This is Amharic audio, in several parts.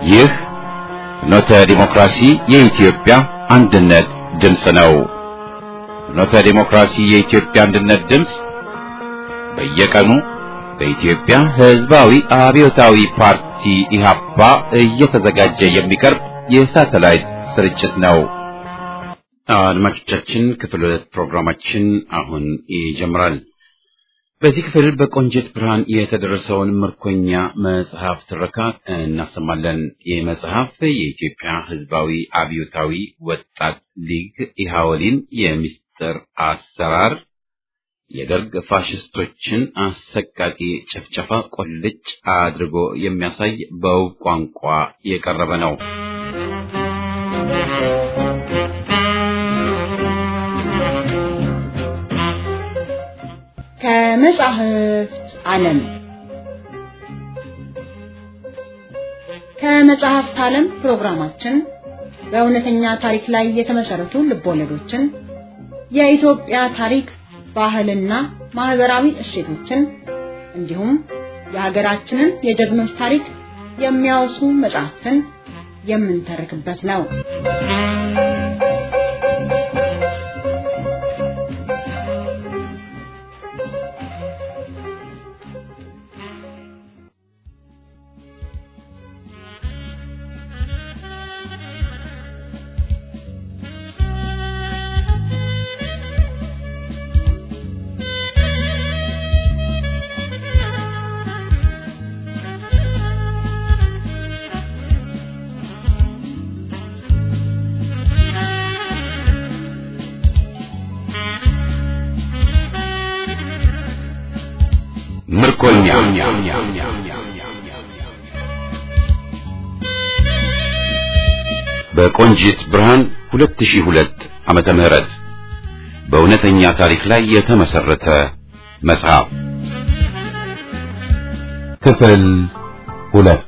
ይህ ፍኖተ ዲሞክራሲ የኢትዮጵያ አንድነት ድምፅ ነው። ፍኖተ ዲሞክራሲ የኢትዮጵያ አንድነት ድምፅ በየቀኑ በኢትዮጵያ ሕዝባዊ አብዮታዊ ፓርቲ ኢህአፓ እየተዘጋጀ የሚቀርብ የሳተላይት ስርጭት ነው። አድማጮቻችን ክፍል ሁለት ፕሮግራማችን አሁን ይጀምራል። በዚህ ክፍል በቆንጅት ብርሃን የተደረሰውን ምርኮኛ መጽሐፍ ትረካ እናሰማለን። ይህ መጽሐፍ የኢትዮጵያ ሕዝባዊ አብዮታዊ ወጣት ሊግ ኢሃወሊን የምስጢር አሰራር የደርግ ፋሽስቶችን አሰቃቂ ጭፍጨፋ ቆልጭ አድርጎ የሚያሳይ በውብ ቋንቋ የቀረበ ነው። ከመጻሕፍት ዓለም ከመጻሕፍት ዓለም ፕሮግራማችን በእውነተኛ ታሪክ ላይ የተመሰረቱ ልቦለዶችን፣ የኢትዮጵያ ታሪክ፣ ባህልና ማህበራዊ እሴቶችን እንዲሁም የሀገራችንን የጀግኖች ታሪክ የሚያወሱ መጽሐፍትን የምንተርክበት ነው። ምርኮኛ በቆንጂት ብርሃን 2002 ዓመተ ምህረት በእውነተኛ ታሪክ ላይ የተመሰረተ መጽሐፍ ክፍል ሁለት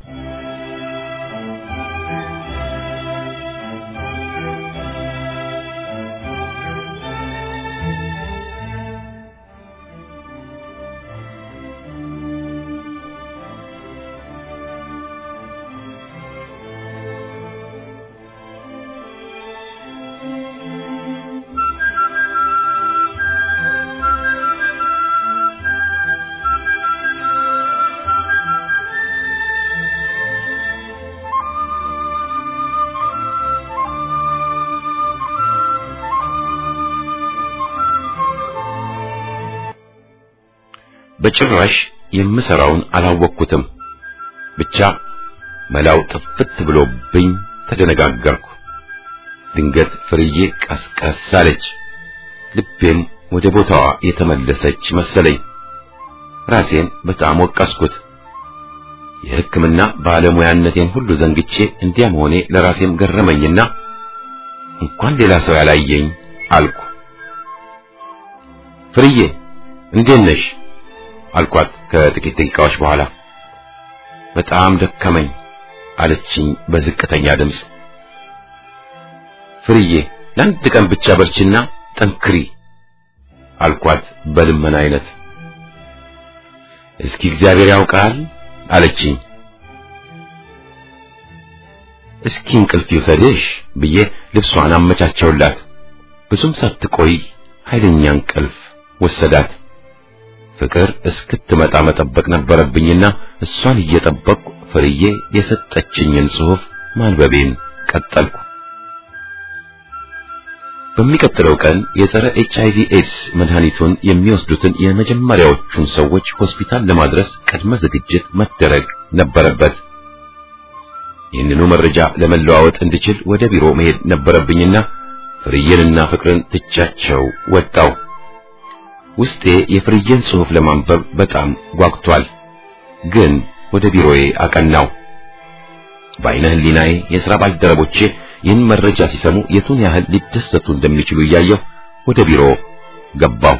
በጭራሽ የምሰራውን አላወቅኩትም። ብቻ መላው ጥፍት ብሎብኝ ተደነጋገርኩ። ድንገት ፍርዬ ቀስቀስ አለች። ልቤም ወደ ቦታዋ የተመለሰች መሰለኝ። ራሴን በጣም ወቀስኩት። የሕክምና ባለሙያነቴን ሁሉ ዘንግቼ እንዲያ መሆኔ ለራሴም ገረመኝና እንኳን ሌላ ሰው ያላየኝ አልኩ። ፍርዬ እንዴት ነሽ? አልኳት ከጥቂት ደቂቃዎች በኋላ። በጣም ደከመኝ አለችኝ በዝቅተኛ ድምፅ። ፍርዬ ለአንድ ቀን ብቻ በርችና ጠንክሪ አልኳት በልመና አይነት። እስኪ እግዚአብሔር ያውቃል አለችኝ። እስኪ እንቅልፍ ይውሰድሽ ብዬ ልብሷን አመቻቸውላት። ብዙም ሳትቆይ ኃይለኛ እንቅልፍ ወሰዳት። ፍቅር እስክትመጣ መጠበቅ ነበረብኝና እሷን እየጠበቅኩ ፍርዬ የሰጠችኝን ጽሑፍ ማንበቤን ቀጠልኩ። በሚቀጥለው ቀን የጸረ ኤች አይቪ ኤድስ መድኃኒቱን የሚወስዱትን የመጀመሪያዎቹን ሰዎች ሆስፒታል ለማድረስ ቅድመ ዝግጅት መደረግ ነበረበት። ይህንኑ መረጃ ለመለዋወጥ እንድችል ወደ ቢሮ መሄድ ነበረብኝና ፍርዬንና ፍቅርን ትቻቸው ወጣው። ውስጤ የፍርዬን ጽሑፍ ለማንበብ በጣም ጓጉቷል። ግን ወደ ቢሮዬ አቀናው። በዓይነ ሕሊናዬ የሥራ ባልደረቦቼ ይህን መረጃ ሲሰሙ የቱን ያህል ሊደሰቱ እንደሚችሉ እያየሁ ወደ ቢሮ ገባሁ።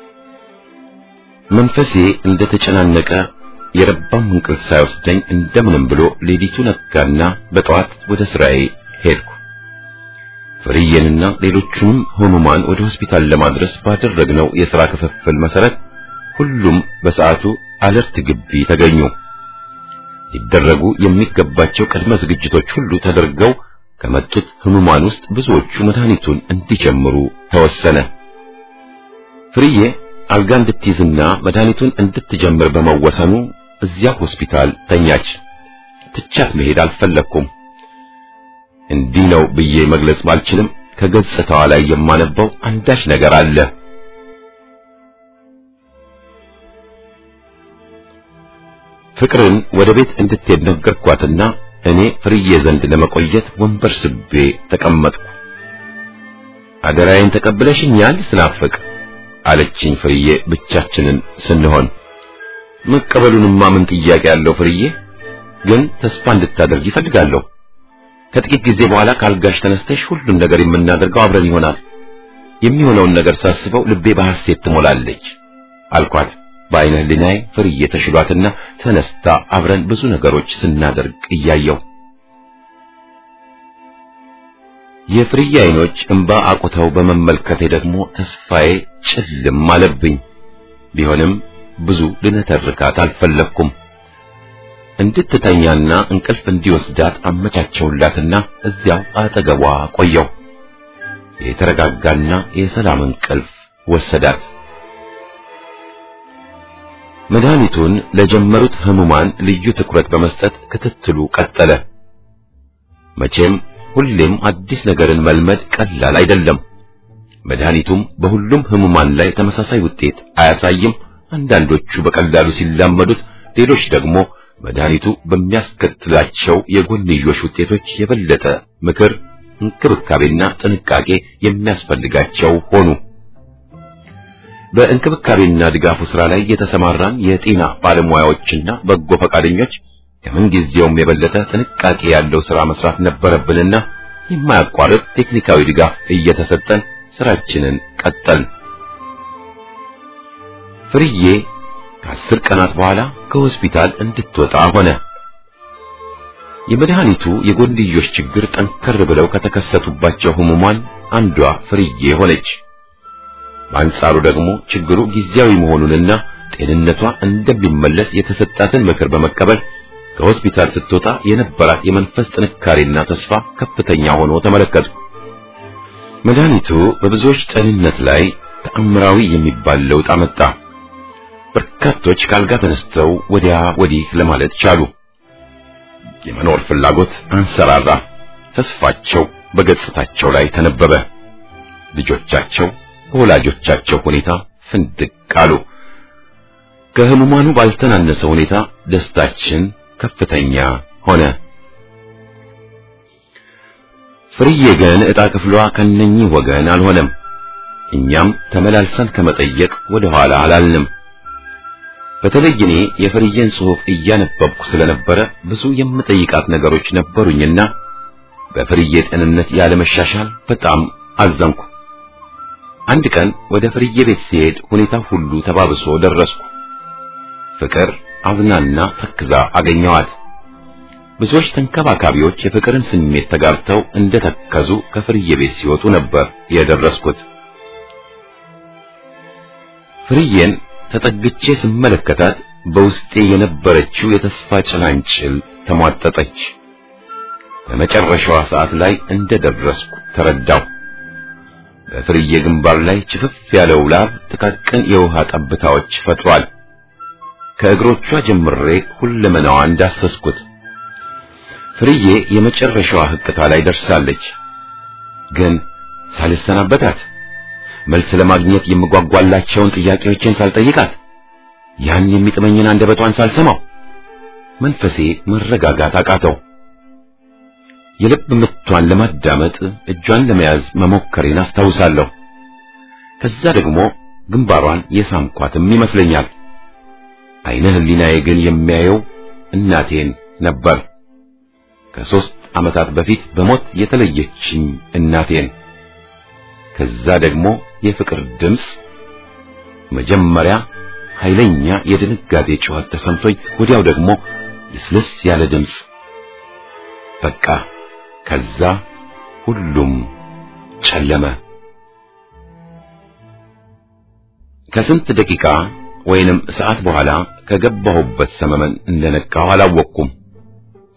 መንፈሴ እንደተጨናነቀ የረባም እንቅልፍ ሳይወስደኝ እንደምንም ብሎ ሌሊቱ ነጋና በጠዋት ወደ ስራዬ ሄድኩ። ፍርዬንና ሌሎቹንም ህሙማን ወደ ሆስፒታል ለማድረስ ባደረግነው የሥራ ክፍፍል መሰረት ሁሉም በሰዓቱ አለርት ግቢ ተገኙ። ሊደረጉ የሚገባቸው ቅድመ ዝግጅቶች ሁሉ ተደርገው ከመጡት ህሙማን ውስጥ ብዙዎቹ መድኃኒቱን እንዲጀምሩ ተወሰነ። ፍርዬ አልጋ እንድትይዝና መድኃኒቱን እንድትጀምር በመወሰኑ እዚያ ሆስፒታል ተኛች። ትቻት መሄድ አልፈለግኩም። እንዲህ ነው ብዬ መግለጽ ባልችልም ከገጽታዋ ላይ የማነበው አንዳች ነገር አለ። ፍቅርን ወደ ቤት እንድትሄድ ነገርኳትና እኔ ፍርዬ ዘንድ ለመቆየት ወንበር ስቤ ተቀመጥኩ። አደራዬን ተቀብለሽኛል ስናፍቅ አለችኝ ፍርዬ ብቻችንን ስንሆን። መቀበሉንማ ምን ጥያቄ ያለው ፍርዬ፣ ግን ተስፋ እንድታደርግ ይፈልጋለሁ። ከጥቂት ጊዜ በኋላ ካልጋሽ ተነስተሽ ሁሉን ነገር የምናደርገው አብረን ይሆናል። የሚሆነውን ነገር ሳስበው ልቤ በሐሴት ትሞላለች አልኳት። በዓይነ ሕሊናዬ ፍርዬ ተሽሏትና ተነስታ አብረን ብዙ ነገሮች ስናደርግ እያየው የፍርዬ ዓይኖች እንባ አቁተው በመመልከቴ ደግሞ ተስፋዬ ጭልም አለብኝ። ቢሆንም ብዙ ልነተርካት አልፈለግኩም። እንድትተኛና እንቅልፍ እንዲወስዳት አመቻቸውላትና እዚያው አጠገቧ ቆየው። የተረጋጋና የሰላም እንቅልፍ ወሰዳት። መድኃኒቱን ለጀመሩት ህሙማን ልዩ ትኩረት በመስጠት ክትትሉ ቀጠለ። መቼም ሁሌም አዲስ ነገርን መልመድ ቀላል አይደለም። መድኃኒቱም በሁሉም ህሙማን ላይ ተመሳሳይ ውጤት አያሳይም። አንዳንዶቹ በቀላሉ ሲላመዱት፣ ሌሎች ደግሞ መድኃኒቱ በሚያስከትላቸው የጎንዮሽ ውጤቶች የበለጠ ምክር፣ እንክብካቤና ጥንቃቄ የሚያስፈልጋቸው ሆኑ። በእንክብካቤና ድጋፉ ስራ ላይ የተሰማራን የጤና ባለሙያዎችና በጎ ፈቃደኞች ከምንጊዜውም የበለጠ ጥንቃቄ ያለው ስራ መስራት ነበረብንና የማያቋርጥ ቴክኒካዊ ድጋፍ እየተሰጠን ስራችንን ቀጠልን። ፍርዬ ከአስር ቀናት በኋላ ከሆስፒታል እንድትወጣ ሆነ። የመድኃኒቱ የጎንዮሽ ችግር ጠንከር ብለው ከተከሰቱባቸው ህሙማን አንዷ ፍርዬ ሆነች። በአንጻሩ ደግሞ ችግሩ ጊዜያዊ መሆኑንና ጤንነቷ እንደሚመለስ የተሰጣትን ምክር በመቀበል ከሆስፒታል ስትወጣ የነበራት የመንፈስ ጥንካሬና ተስፋ ከፍተኛ ሆኖ ተመለከቱ። መድኃኒቱ በብዙዎች ጤንነት ላይ ተአምራዊ የሚባል ለውጥ አመጣ። በርካቶች ካልጋ ተነስተው ወዲያ ወዲህ ለማለት ቻሉ። የመኖር ፍላጎት አንሰራራ። ተስፋቸው በገጽታቸው ላይ ተነበበ። ልጆቻቸው በወላጆቻቸው ሁኔታ ፍንድቅ አሉ። ከህሙማኑ ባልተናነሰ ሁኔታ ደስታችን ከፍተኛ ሆነ። ፍርዬ ግን ዕጣ ክፍሏ ከነኚህ ወገን አልሆነም። እኛም ተመላልሰን ከመጠየቅ ወደ ኋላ አላልንም። በተለይ እኔ የፍርዬን ጽሑፍ እያነበብኩ ስለነበረ ብዙ የምጠይቃት ነገሮች ነበሩኝና በፍርዬ ጤንነት ያለመሻሻል በጣም አዘንኩ። አንድ ቀን ወደ ፍርዬ ቤት ሲሄድ ሁኔታው ሁሉ ተባብሶ ደረስኩ። ፍቅር አዝናና ተክዛ አገኘዋት። ብዙዎች ተንከባካቢዎች የፍቅርን ስሜት ተጋርተው እንደተከዙ ከፍርዬ ቤት ሲወጡ ነበር የደረስኩት። ፍርዬን ተጠግቼ ስመለከታት በውስጤ የነበረችው የተስፋ ጭላንጭል ተሟጠጠች። በመጨረሻዋ ሰዓት ላይ እንደደረስኩ ተረዳሁ። በፍርዬ ግንባር ላይ ችፍፍ ያለው ላብ ጥቃቅን የውሃ ጠብታዎች ፈጥሯል። ከእግሮቿ ጀምሬ ሁለመናዋን ዳሰስኩት። ፍርዬ የመጨረሻዋ ህቅታ ላይ ደርሳለች። ግን ሳልሰናበታት መልስ ለማግኘት የምጓጓላቸውን ጥያቄዎችን ሳልጠይቃት ያን የሚጥመኝን አንደበቷን ሳልሰማው መንፈሴ መረጋጋት አቃተው። የልብ ምቷን ለማዳመጥ እጇን ለመያዝ መሞከሬን አስታውሳለሁ። ከዛ ደግሞ ግንባሯን የሳምኳትም ይመስለኛል። አይነ ህሊናዬ ግን የሚያየው እናቴን ነበር። ከሦስት ዓመታት በፊት በሞት የተለየችኝ እናቴን። ከዛ ደግሞ የፍቅር ድምፅ፣ መጀመሪያ ኃይለኛ የድንጋጤ ጩኸት ተሰምቶኝ ወዲያው ደግሞ ልስልስ ያለ ድምፅ። በቃ ከዛ ሁሉም ጨለመ። ከስንት ደቂቃ ወይንም ሰዓት በኋላ ከገባሁበት ሰመመን እንደነቃሁ አላወቅኩም።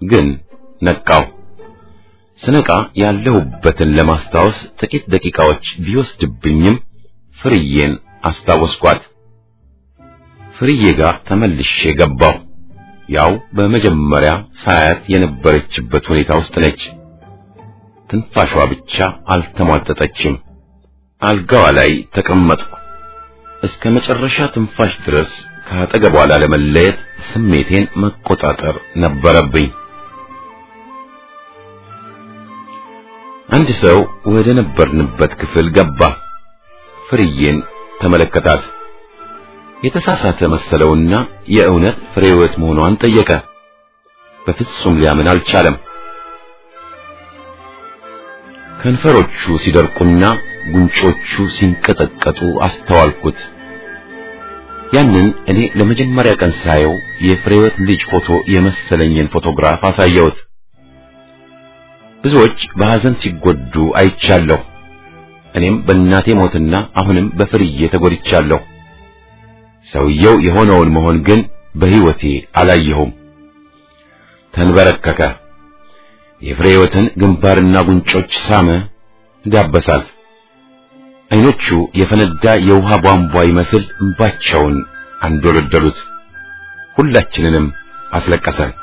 ግን ነቃው። ስነቃ ያለሁበትን ለማስታወስ ጥቂት ደቂቃዎች ቢወስድብኝም ፍርዬን አስታወስኳት። ፍርዬ ጋር ተመልሼ ገባሁ። ያው በመጀመሪያ ሳያት የነበረችበት ሁኔታ ውስጥ ነች። ትንፋሿ ብቻ አልተሟጠጠችም። አልጋዋ ላይ ተቀመጥኩ። እስከ መጨረሻ ትንፋሽ ድረስ ከአጠገቧ ላለመለየት ስሜቴን መቆጣጠር ነበረብኝ። አንድ ሰው ወደ ነበርንበት ክፍል ገባ። ፍርዬን ተመለከታት። የተሳሳተ መሰለውና የእውነት ፍሬህይወት መሆኗን ጠየቀ። በፍጹም ሊያምን አልቻለም። ከንፈሮቹ ሲደርቁና ጉንጮቹ ሲንቀጠቀጡ አስተዋልኩት። ያንን እኔ ለመጀመሪያ ቀን ሳየው የፍሬህይወት ልጅ ፎቶ የመሰለኝን ፎቶግራፍ አሳየሁት። ብዙዎች በሐዘን ሲጎዱ አይቻለሁ። እኔም በእናቴ ሞትና አሁንም በፍርዬ ተጎድቻለሁ። ሰውየው የሆነውን መሆን ግን በሕይወቴ አላየሁም። ተንበረከከ። የፍሬህይወትን ግንባርና ጉንጮች ሳመ፣ ዳበሳት። አይኖቹ የፈነዳ የውሃ ቧንቧ ይመስል እንባቸውን አንዶለደሉት። ሁላችንንም አስለቀሰን።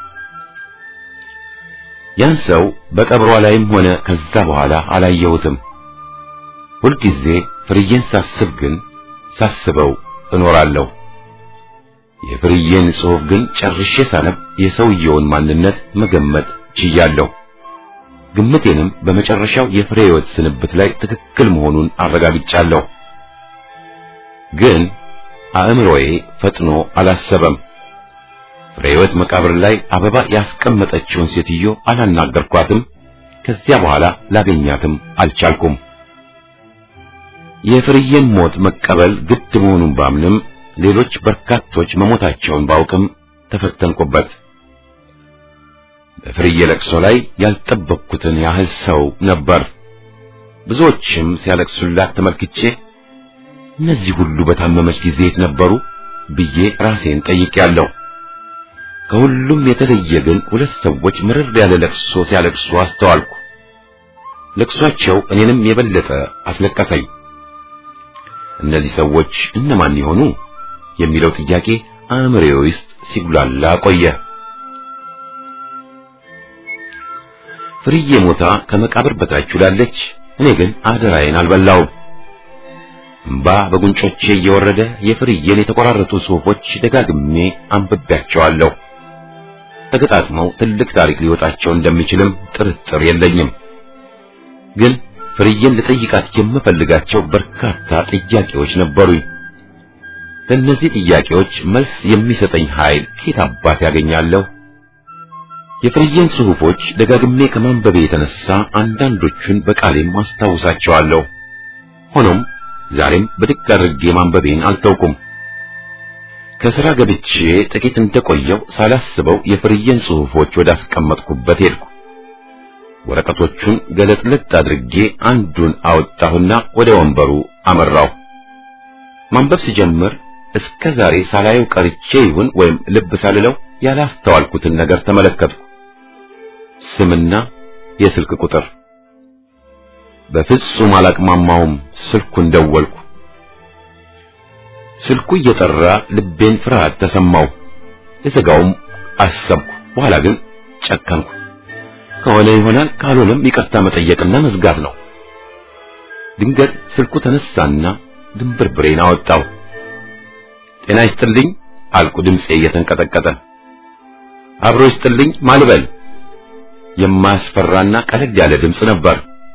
ያን ሰው በቀብሯ ላይም ሆነ ከዛ በኋላ አላየሁትም። ሁልጊዜ ፍርዬን ሳስብ ግን ሳስበው እኖራለሁ። የፍርዬን ጽሑፍ ግን ጨርሼ ሳነብ የሰውየውን ማንነት መገመት ችያለሁ። ግምቴንም በመጨረሻው የፍሬህይወት ስንብት ላይ ትክክል መሆኑን አረጋግጫለሁ። ግን አእምሮዬ ፈጥኖ አላሰበም። ፍሬህይወት መቃብር ላይ አበባ ያስቀመጠችውን ሴትዮ አላናገርኳትም። ከዚያ በኋላ ላገኛትም አልቻልኩም። የፍርዬን ሞት መቀበል ግድ መሆኑን ባምንም ሌሎች በርካቶች መሞታቸውን ባውቅም ተፈተንኩበት። በፍርዬ ለቅሶ ላይ ያልጠበቅኩትን ያህል ሰው ነበር። ብዙዎችም ሲያለቅሱላት ተመልክቼ እነዚህ ሁሉ በታመመች ጊዜ የት ነበሩ ብዬ ራሴን ጠይቄያለሁ። ከሁሉም የተለየ ግን ሁለት ሰዎች ምርር ያለ ለቅሶ ሲያለቅሱ አስተዋልኩ። ለቅሷቸው እኔንም የበለጠ አስለቀሰኝ። እነዚህ ሰዎች እነማን ይሆኑ የሚለው ጥያቄ አእምሮዬ ውስጥ ሲጉላላ ቆየ። ፍርዬ ሞታ ከመቃብር በታች ውላለች። እኔ ግን አደራዬን አልበላውም። እምባ በጉንጮቼ እየወረደ የፍርዬን የተቆራረጡ ጽሑፎች ደጋግሜ አንብቤያቸዋለሁ። ተገጣጥመው ትልቅ ታሪክ ሊወጣቸው እንደሚችልም ጥርጥር የለኝም። ግን ፍርዬን ልጠይቃት የምፈልጋቸው በርካታ ጥያቄዎች ነበሩኝ። ለእነዚህ ጥያቄዎች መልስ የሚሰጠኝ ኃይል ከየት አባት ያገኛለሁ? የፍርዬን ጽሑፎች ደጋግሜ ከማንበቤ የተነሳ አንዳንዶቹን በቃሌም አስታውሳቸዋለሁ። ሆኖም ዛሬም ብድግ አድርጌ ማንበቤን አልተውኩም። ከሥራ ገብቼ ጥቂት እንደቆየው ሳላስበው የፍርዬን ጽሑፎች ወዳስቀመጥኩበት ሄድኩ። ወረቀቶቹን ገለጥለጥ አድርጌ አንዱን አወጣሁና ወደ ወንበሩ አመራሁ። ማንበብ ሲጀምር እስከ ዛሬ ሳላየው ቀርቼ ይሁን ወይም ልብ ሳልለው ያላስተዋልኩትን ነገር ተመለከትኩ። ስምና የስልክ ቁጥር። በፍጹም አላቅማማውም። ስልኩን ደወልኩ። ስልኩ እየጠራ ልቤን ፍርሃት ተሰማው። ልዘጋውም አሰብኩ። በኋላ ግን ጨከንኩ። ከሆነ ይሆናል፣ ካልሆነም ይቅርታ መጠየቅና መዝጋት ነው። ድንገት ስልኩ ተነሳና ድንብርብሬን አወጣው። ጤና ይስጥልኝ አልኩ፣ ድምፄ እየተንቀጠቀጠ። አብሮ ይስጥልኝ ማልበል። የማያስፈራና ቀለል ያለ ድምፅ ነበር።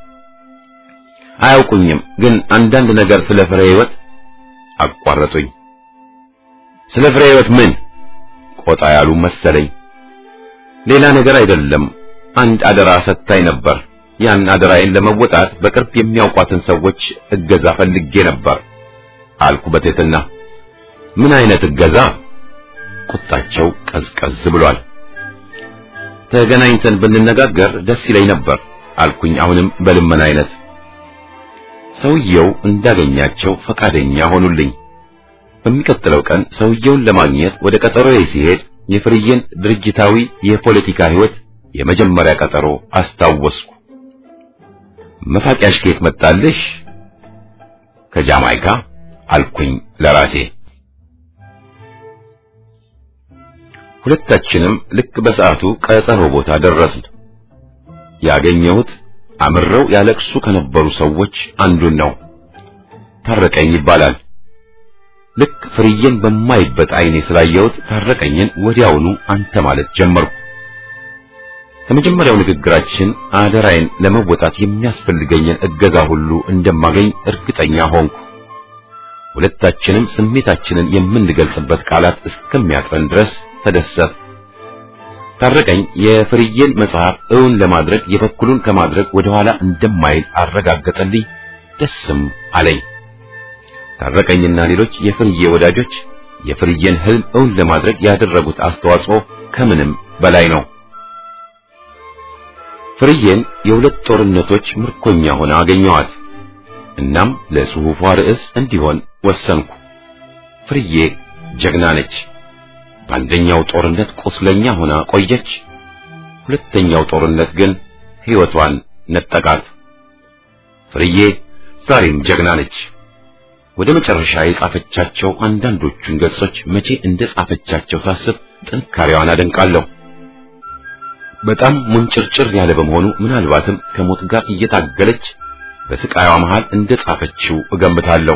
አያውቁኝም፣ ግን አንዳንድ ነገር ስለ ፍሬ ሕይወት አቋረጡኝ። ስለ ፍሬ ሕይወት ምን? ቆጣ ያሉ መሰለኝ። ሌላ ነገር አይደለም። አንድ አደራ ሰጥታኝ ነበር። ያን አደራዬን ለመወጣት በቅርብ የሚያውቋትን ሰዎች እገዛ ፈልጌ ነበር አልኩ በትህትና። ምን አይነት እገዛ? ቁጣቸው ቀዝቀዝ ብሏል። ተገናኝተን ብንነጋገር ደስ ይለኝ ነበር አልኩኝ፣ አሁንም በልመና አይነት። ሰውየው እንዳገኛቸው ፈቃደኛ ሆኑልኝ። በሚቀጥለው ቀን ሰውየውን ለማግኘት ወደ ቀጠሮዬ ሲሄድ የፍርዬን ድርጅታዊ የፖለቲካ ሕይወት የመጀመሪያ ቀጠሮ አስታወስኩ። መፋቂያሽ ከየት መጣልሽ? ከጃማይካ አልኩኝ ለራሴ። ሁለታችንም ልክ በሰዓቱ ቀጠሮ ቦታ ደረስን። ያገኘሁት አምረው ያለቅሱ ከነበሩ ሰዎች አንዱን ነው። ታረቀኝ ይባላል። ልክ ፍርዬን በማይበት አይኔ ስላየሁት ታረቀኝን ወዲያውኑ አንተ ማለት ጀመርኩ። ከመጀመሪያው ንግግራችን አደራዬን ለመወጣት የሚያስፈልገኝን እገዛ ሁሉ እንደማገኝ እርግጠኛ ሆንኩ። ሁለታችንም ስሜታችንን የምንገልጽበት ቃላት እስከሚያጥረን ድረስ ተደሰት። ታረቀኝ የፍርዬን መጽሐፍ እውን ለማድረግ የበኩሉን ከማድረግ ወደኋላ እንደማይል አረጋገጠልኝ። ደስም አለኝ። ታረቀኝና ሌሎች የፍርዬ ወዳጆች የፍርዬን ህልም እውን ለማድረግ ያደረጉት አስተዋጽኦ ከምንም በላይ ነው። ፍርዬን የሁለት ጦርነቶች ምርኮኛ ሆና አገኘኋት። እናም ለጽሑፏ ርዕስ እንዲሆን ወሰንኩ። ፍርዬ ጀግና ነች። በአንደኛው ጦርነት ቁስለኛ ሆና ቆየች። ሁለተኛው ጦርነት ግን ሕይወቷን ነጠቃት። ፍርዬ ዛሬም ጀግና ነች። ወደ መጨረሻ የጻፈቻቸው አንዳንዶቹን ገጾች መቼ እንደ ጻፈቻቸው ሳስብ ጥንካሬዋን አደንቃለሁ። በጣም ሙንጭርጭር ያለ በመሆኑ ምናልባትም ከሞት ጋር እየታገለች በስቃይዋ መሃል እንደ ጻፈችው እገምታለሁ።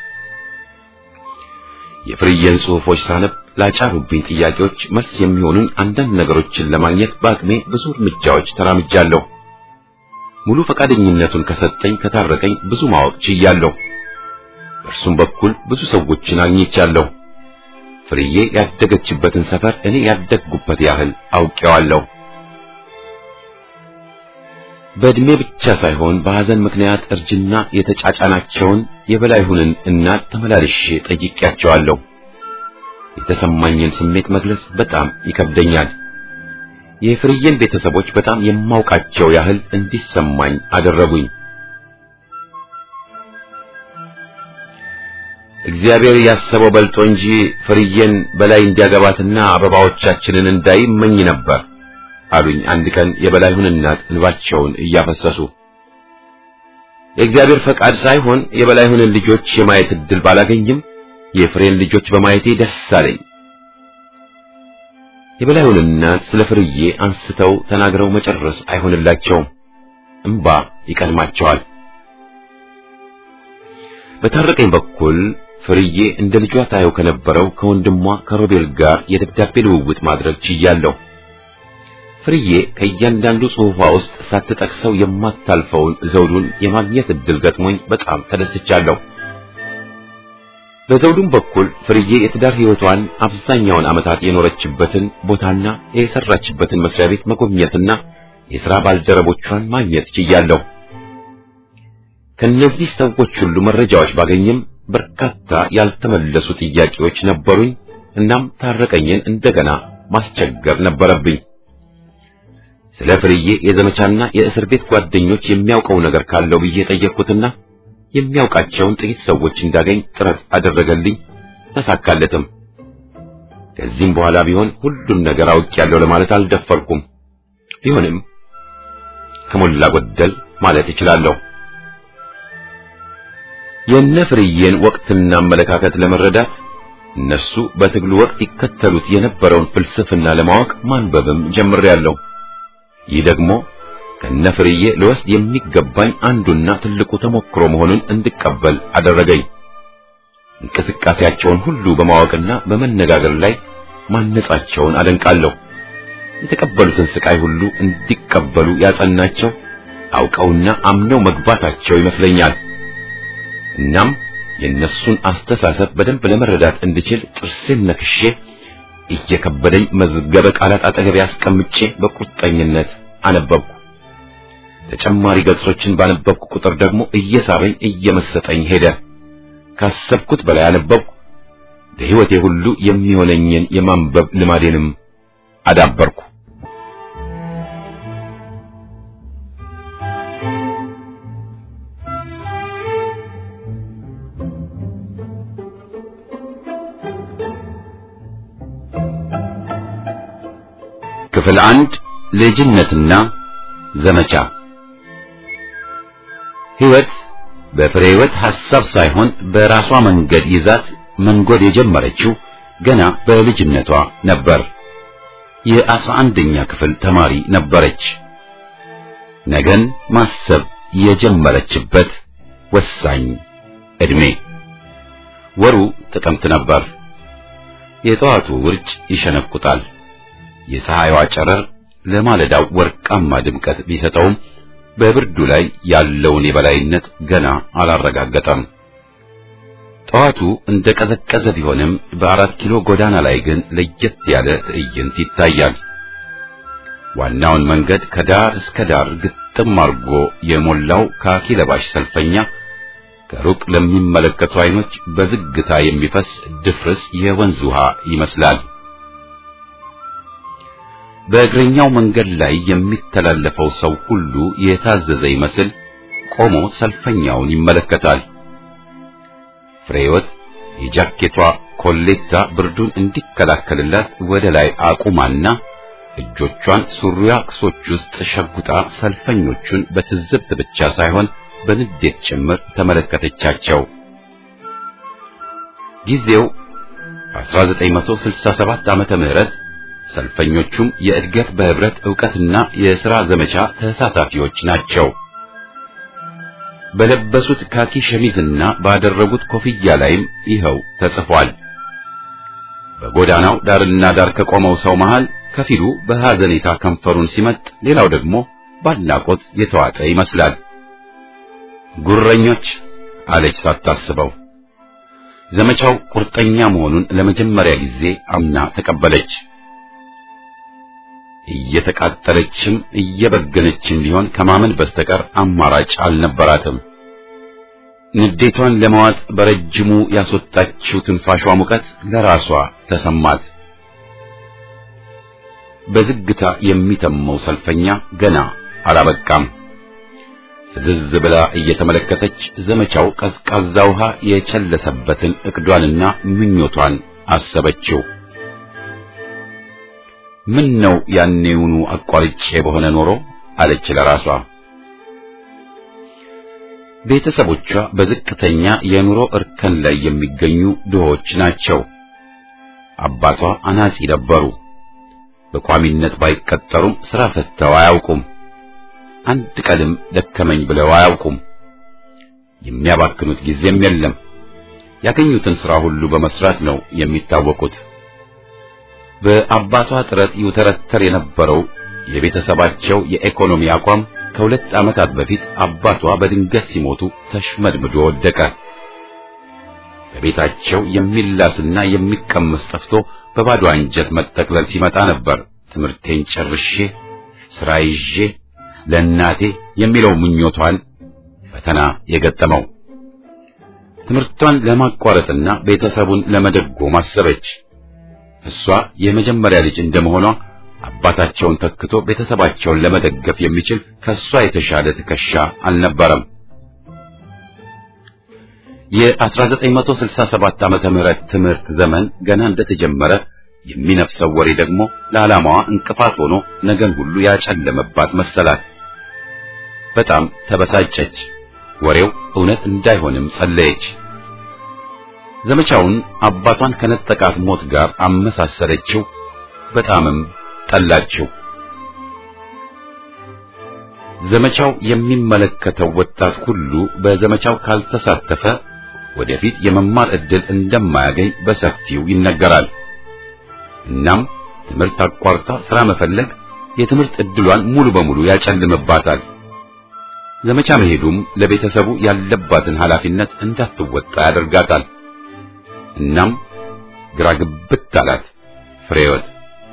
የፍርዬን ጽሑፎች ሳነብ ላጫሩብኝ ጥያቄዎች መልስ የሚሆኑኝ አንዳንድ ነገሮችን ለማግኘት በአቅሜ ብዙ እርምጃዎች ተራምጃለሁ። ሙሉ ፈቃደኝነቱን ከሰጠኝ ከታረቀኝ ብዙ ማወቅ ችያለሁ። በእርሱም በኩል ብዙ ሰዎችን አግኝቻለሁ። ፍርዬ ያደገችበትን ሰፈር እኔ ያደግኩበት ያህል አውቄዋለሁ። በዕድሜ ብቻ ሳይሆን በሐዘን ምክንያት እርጅና የተጫጫናቸውን የበላይሁንን እናት ተመላልሼ ጠይቄያቸዋለሁ። የተሰማኝን ስሜት መግለጽ በጣም ይከብደኛል። የፍርዬን ቤተሰቦች በጣም የማውቃቸው ያህል እንዲሰማኝ አደረጉኝ። እግዚአብሔር ያሰበው በልጦ እንጂ ፍርዬን በላይ እንዲያገባትና አበባዎቻችንን እንዳይ እመኝ ነበር አሉኝ አንድ ቀን የበላይሁን እናት እንባቸውን እያፈሰሱ። የእግዚአብሔር ፈቃድ ሳይሆን የበላይሁንን ልጆች የማየት እድል ባላገኝም የፍሬን ልጆች በማየቴ ደስ አለኝ። የበላይሁን እናት ስለ ፍርዬ አንስተው ተናግረው መጨረስ አይሆንላቸውም፣ እምባ ይቀድማቸዋል። በታረቀኝ በኩል ፍርዬ እንደ ልጇ ታየው ከነበረው ከወንድሟ ከሮቤል ጋር የደብዳቤ ልውውጥ ማድረግ ችያለሁ። ፍርዬ ከእያንዳንዱ ጽሑፏ ውስጥ ሳትጠቅሰው የማታልፈውን ዘውዱን የማግኘት እድል ገጥሞኝ በጣም ተደስቻለሁ። በዘውዱም በኩል ፍርዬ የትዳር ሕይወቷን አብዛኛውን ዓመታት የኖረችበትን ቦታና የሰራችበትን መስሪያ ቤት መጎብኘትና የሥራ ባልደረቦቿን ማግኘት ችያለሁ። ከነዚህ ሰዎች ሁሉ መረጃዎች ባገኝም በርካታ ያልተመለሱ ጥያቄዎች ነበሩኝ። እናም ታረቀኝን እንደገና ማስቸገር ነበረብኝ። ስለ ፍርዬ የዘመቻና የእስር ቤት ጓደኞች የሚያውቀው ነገር ካለው ብዬ ጠየቅኩትና የሚያውቃቸውን ጥቂት ሰዎች እንዳገኝ ጥረት አደረገልኝ። ተሳካለትም። ከዚህም በኋላ ቢሆን ሁሉን ነገር አውቄያለሁ ለማለት አልደፈርኩም። ቢሆንም ከሞላ ጎደል ማለት እችላለሁ። የነ ፍርዬን ወቅትና አመለካከት ለመረዳት እነሱ በትግሉ ወቅት ይከተሉት የነበረውን ፍልስፍና ለማወቅ ማንበብም ጀምሬያለሁ። ይህ ደግሞ ከነፍርዬ ለወስድ የሚገባኝ አንዱና ትልቁ ተሞክሮ መሆኑን እንድቀበል አደረገኝ። እንቅስቃሴያቸውን ሁሉ በማወቅና በመነጋገር ላይ ማነጻቸውን አደንቃለሁ። የተቀበሉትን ስቃይ ሁሉ እንዲቀበሉ ያጸናቸው አውቀውና አምነው መግባታቸው ይመስለኛል። እናም የእነሱን አስተሳሰብ በደንብ ለመረዳት እንድችል ጥርሴን ነክሼ እየከበደኝ መዝገበ ቃላት አጠገብ ያስቀምጬ በቁርጠኝነት አነበብኩ። ተጨማሪ ገጾችን ባነበብኩ ቁጥር ደግሞ እየሳበኝ እየመሰጠኝ ሄደ። ካሰብኩት በላይ አነበብኩ። በሕይወቴ ሁሉ የሚሆነኝን የማንበብ ልማዴንም አዳበርኩ። ክፍል አንድ ልጅነትና ዘመቻ ሕይወት በፍሬ ሕይወት ሐሳብ ሳይሆን በራሷ መንገድ ይዛት መንጎድ የጀመረችው ገና በልጅነቷ ነበር። የአስራ አንደኛ ክፍል ተማሪ ነበረች። ነገን ማሰብ የጀመረችበት ወሳኝ ዕድሜ። ወሩ ጥቅምት ነበር። የጠዋቱ ውርጭ ይሸነቁጣል። የፀሐይዋ ጨረር ለማለዳው ወርቃማ ድምቀት ቢሰጠውም በብርዱ ላይ ያለውን የበላይነት ገና አላረጋገጠም። ጠዋቱ እንደ ቀዘቀዘ ቢሆንም በአራት ኪሎ ጎዳና ላይ ግን ለየት ያለ ትዕይንት ይታያል። ዋናውን መንገድ ከዳር እስከ ዳር ግጥም አርጎ የሞላው ካኪ ለባሽ ሰልፈኛ ከሩቅ ለሚመለከቱ አይኖች በዝግታ የሚፈስ ድፍርስ የወንዝ ውሃ ይመስላል። በእግረኛው መንገድ ላይ የሚተላለፈው ሰው ሁሉ የታዘዘ ይመስል ቆሞ ሰልፈኛውን ይመለከታል። ፍሬወት የጃኬቷ ኮሌታ ብርዱን እንዲከላከልላት ወደ ላይ አቁማና እጆቿን ሱሪያ ክሶች ውስጥ ሸጉጣ ሰልፈኞቹን በትዝብት ብቻ ሳይሆን በንዴት ጭምር ተመለከተቻቸው። ጊዜው 1967 ዓመተ ምህረት ሰልፈኞቹም የእድገት በህብረት ዕውቀትና የሥራ ዘመቻ ተሳታፊዎች ናቸው። በለበሱት ካኪ ሸሚዝና ባደረጉት ኮፍያ ላይም ይኸው ተጽፏል። በጎዳናው ዳርና ዳር ከቆመው ሰው መሃል ከፊሉ በሐዘኔታ ከንፈሩን ሲመጥ፣ ሌላው ደግሞ ባድናቆት የተዋጠ ይመስላል። ጉረኞች አለች ሳታስበው። ዘመቻው ቁርጠኛ መሆኑን ለመጀመሪያ ጊዜ አምና ተቀበለች። እየተቃጠለችም እየበገነችም ቢሆን ከማመን በስተቀር አማራጭ አልነበራትም። ንዴቷን ለመዋጥ በረጅሙ ያስወጣችው ትንፋሿ ሙቀት ለራሷ ተሰማት። በዝግታ የሚተመው ሰልፈኛ ገና አላበቃም። ፍዝዝ ብላ እየተመለከተች ዘመቻው ቀዝቃዛ ውሃ የቸለሰበትን እቅዷንና ምኞቷን አሰበችው። ምን ነው ያኔውኑ አቋርጬ በሆነ ኖሮ አለች ለራሷ። ቤተሰቦቿ በዝቅተኛ የኑሮ እርከን ላይ የሚገኙ ድሆች ናቸው። አባቷ አናጺ ነበሩ። በቋሚነት ባይቀጠሩም ሥራ ፈተው አያውቁም። አንድ ቀንም ደከመኝ ብለው አያውቁም። የሚያባክኑት ጊዜም የለም። ያገኙትን ሥራ ሁሉ በመስራት ነው የሚታወቁት። በአባቷ ጥረት ይውተረተር የነበረው የቤተሰባቸው የኢኮኖሚ አቋም ከሁለት ዓመታት በፊት አባቷ በድንገት ሲሞቱ ተሽመድምዶ ወደቀ። በቤታቸው የሚላስና የሚቀመስ ጠፍቶ በባዶ አንጀት መጠቅለል ሲመጣ ነበር ትምህርቴን ጨርሼ ሥራ ይዤ ለእናቴ የሚለው ምኞቷን ፈተና የገጠመው። ትምህርቷን ለማቋረጥና ቤተሰቡን ለመደጎም አሰበች። እሷ የመጀመሪያ ልጅ እንደመሆኗ አባታቸውን ተክቶ ቤተሰባቸውን ለመደገፍ የሚችል ከሷ የተሻለ ትከሻ አልነበረም። የ1967 ዓመተ ምህረት ትምህርት ዘመን ገና እንደተጀመረ የሚነፍሰው ወሬ ደግሞ ለዓላማዋ እንቅፋት ሆኖ ነገን ሁሉ ያጨለመባት መሰላት። በጣም ተበሳጨች። ወሬው እውነት እንዳይሆንም ጸለየች። ዘመቻውን አባቷን ከነጠቃት ሞት ጋር አመሳሰለችው። በጣምም ጠላችው። ዘመቻው የሚመለከተው ወጣት ሁሉ በዘመቻው ካልተሳተፈ ወደፊት የመማር ዕድል እንደማያገኝ በሰፊው ይነገራል። እናም ትምህርት አቋርጣ ሥራ መፈለግ የትምህርት ዕድሏን ሙሉ በሙሉ ያጨልምባታል። ዘመቻ መሄዱም ለቤተሰቡ ያለባትን ኃላፊነት እንዳትወጣ ያደርጋታል። እናም ግራ ግብት አላት ፍሬወት።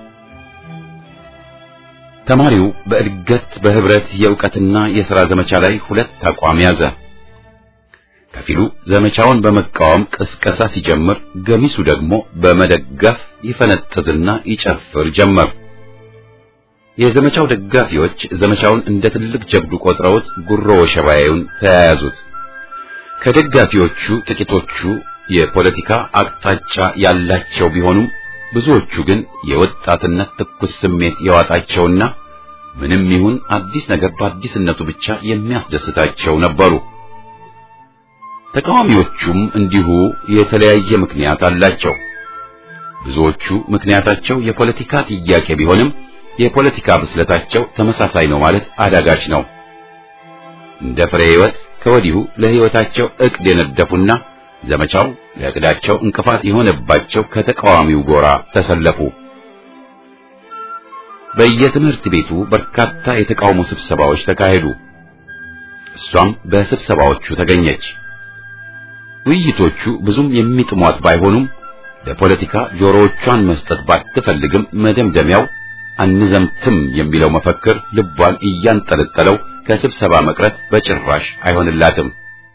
ተማሪው በእድገት በህብረት የእውቀትና የሥራ ዘመቻ ላይ ሁለት አቋም ያዘ። ከፊሉ ዘመቻውን በመቃወም ቅስቀሳ ሲጀምር፣ ገሚሱ ደግሞ በመደገፍ ይፈነጥዝና ይጨፍር ጀመር። የዘመቻው ደጋፊዎች ዘመቻውን እንደ ትልቅ ጀብዱ ቆጥረውት ጉሮ ወሸባዩን ተያያዙት። ከደጋፊዎቹ ጥቂቶቹ የፖለቲካ አቅጣጫ ያላቸው ቢሆኑም ብዙዎቹ ግን የወጣትነት ትኩስ ስሜት የዋጣቸውና ምንም ይሁን አዲስ ነገር በአዲስነቱ ብቻ የሚያስደስታቸው ነበሩ። ተቃዋሚዎቹም እንዲሁ የተለያየ ምክንያት አላቸው። ብዙዎቹ ምክንያታቸው የፖለቲካ ጥያቄ ቢሆንም የፖለቲካ ብስለታቸው ተመሳሳይ ነው ማለት አዳጋች ነው። እንደ ፍሬ ሕይወት ከወዲሁ ለሕይወታቸው ዕቅድ የነደፉና ዘመቻው ለዕቅዳቸው እንቅፋት የሆነባቸው ከተቃዋሚው ጎራ ተሰለፉ። በየትምህርት ቤቱ በርካታ የተቃውሞ ስብሰባዎች ተካሄዱ። እሷም በስብሰባዎቹ ተገኘች። ውይይቶቹ ብዙም የሚጥሟት ባይሆኑም ለፖለቲካ ጆሮዎቿን መስጠት ባትፈልግም መደምደሚያው አንዘምትም የሚለው መፈክር ልቧን እያንጠለጠለው ከስብሰባ መቅረት በጭራሽ አይሆንላትም።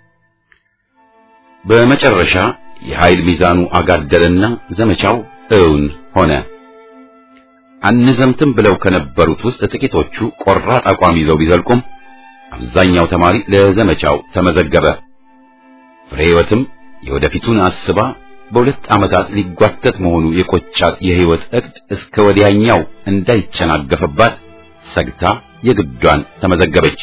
በመጨረሻ የኃይል ሚዛኑ አጋደለና ዘመቻው እውን ሆነ። አንዘምትም ብለው ከነበሩት ውስጥ ጥቂቶቹ ቆራጥ አቋም ይዘው ቢዘልቁም አብዛኛው ተማሪ ለዘመቻው ተመዘገበ። ፍሬ ሕይወትም የወደፊቱን አስባ በሁለት ዓመታት ሊጓተት መሆኑ የቆጫት የሕይወት ዕቅድ እስከ ወዲያኛው እንዳይጨናገፈባት ሰግታ የግዷን ተመዘገበች።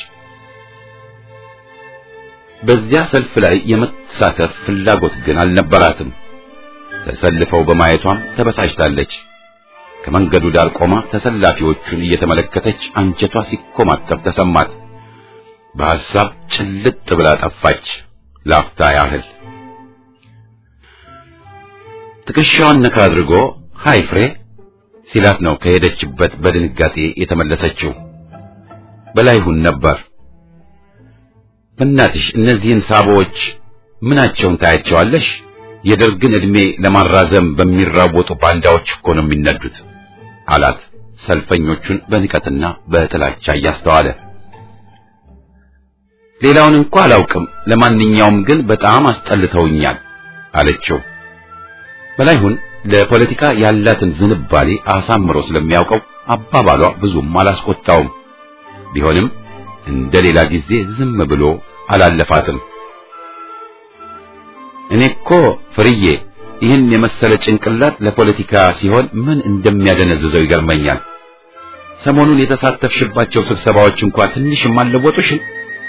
በዚያ ሰልፍ ላይ የመሳተፍ ፍላጎት ግን አልነበራትም። ተሰልፈው በማየቷም ተበሳጭታለች። ከመንገዱ ዳር ቆማ ተሰላፊዎቹን እየተመለከተች አንጀቷ ሲኮማተር ተሰማት። በሐሳብ ጭልጥ ብላ ጠፋች ላፍታ ያህል። ትከሻዋን ነካ አድርጎ ሃይ ፍሬ ሲላት ነው ከሄደችበት በድንጋጤ የተመለሰችው። በላይሁን ነበር። በእናትሽ እነዚህን ሳቦዎች ምናቸውን ታያቸዋለሽ? የደርግን ዕድሜ ለማራዘም በሚራወጡ ባንዳዎች እኮ ነው የሚነዱት አላት። ሰልፈኞቹን በንቀትና በጥላቻ እያስተዋለ ሌላውን እንኳ አላውቅም፣ ለማንኛውም ግን በጣም አስጠልተውኛል አለችው። በላይሁን ለፖለቲካ ያላትን ዝንባሌ አሳምሮ ስለሚያውቀው አባባሏ ብዙም አላስቆጣውም። ቢሆንም እንደ ሌላ ጊዜ ዝም ብሎ አላለፋትም። እኔ እኮ ፍርዬ ይህን የመሰለ ጭንቅላት ለፖለቲካ ሲሆን ምን እንደሚያደነዝዘው ይገርመኛል። ሰሞኑን የተሳተፍሽባቸው ስብሰባዎች እንኳ ትንሽም አልለወጡሽም?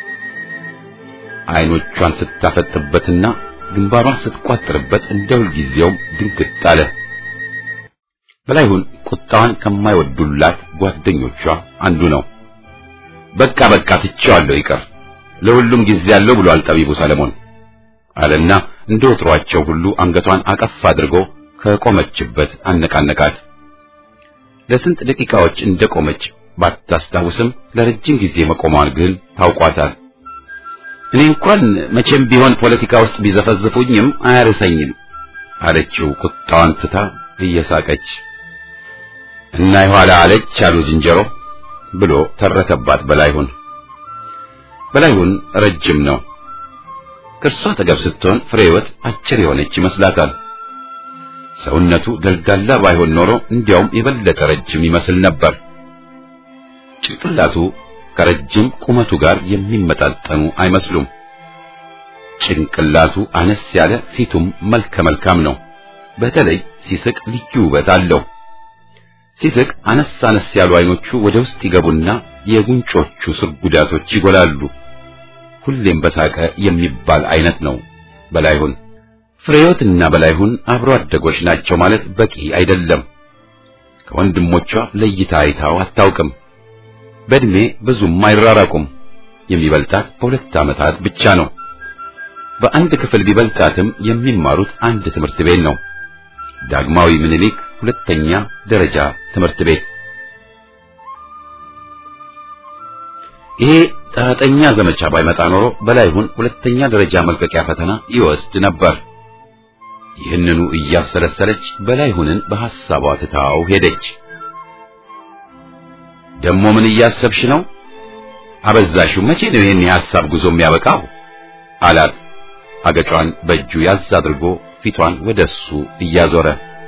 አይኖቿን ስታፈጥበትና ግንባሯን ስትቋጥርበት እንደ ሁልጊዜውም ድንግጥ አለ። በላይሁን ቁጣዋን ከማይወዱላት ጓደኞቿ አንዱ ነው። በቃ በቃ ትቼዋለሁ፣ ይቅር፣ ለሁሉም ጊዜ አለው ብሏል ጠቢቡ ሰለሞን አለና እንደ ወትሯቸው ሁሉ አንገቷን አቀፍ አድርጎ ከቆመችበት አነቃነቃት። ለስንት ደቂቃዎች እንደቆመች ባታስታውስም ለረጅም ጊዜ መቆሟን ግን ታውቋታል። እኔ እንኳን መቼም ቢሆን ፖለቲካ ውስጥ ቢዘፈዝፉኝም አያርሰኝም አለችው ቁጣዋን ትታ እየሳቀች። እና የኋላ አለች አሉ ዝንጀሮ ብሎ ተረተባት በላይሁን። በላይሁን ረጅም ነው። ከእርሷ አጠገብ ስትሆን ፍሬህይወት አጭር የሆነች ይመስላታል። ሰውነቱ ደልዳላ ባይሆን ኖሮ እንዲያውም የበለጠ ረጅም ይመስል ነበር። ጭንቅላቱ ከረጅም ቁመቱ ጋር የሚመጣጠኑ አይመስሉም። ጭንቅላቱ አነስ ያለ፣ ፊቱም መልከ መልካም ነው። በተለይ ሲስቅ ልዩ ውበት አለው። ሲስቅ አነስ አነስ ያሉ አይኖቹ ወደ ውስጥ ይገቡና የጉንጮቹ ስር ጉዳቶች ይጎላሉ። ሁሌም በሳቀ የሚባል አይነት ነው በላይሁን። ፍሬዮትና በላይሁን አብሮ አደጎች ናቸው ማለት በቂ አይደለም። ከወንድሞቿ ለይታ አይታው አታውቅም። በእድሜ ብዙም አይራራቁም። የሚበልጣት በሁለት ዓመታት ብቻ ነው። በአንድ ክፍል ቢበልጣትም የሚማሩት አንድ ትምህርት ቤት ነው። ዳግማዊ ምኒልክ ሁለተኛ ደረጃ ትምህርት ቤት። ይሄ ጣጠኛ ዘመቻ ባይመጣ ኖሮ በላይሁን ሁለተኛ ደረጃ መልቀቂያ ፈተና ይወስድ ነበር። ይህንኑ እያሰለሰለች በላይሁንን በሐሳቧ ትታው ሄደች። ደሞ ምን እያሰብሽ ነው? አበዛሽው። መቼ ነው ይሄን የሐሳብ ጉዞ የሚያበቃው? አላት አገጯን በእጁ ያዝ አድርጎ ፊቷን ወደሱ እያዞረ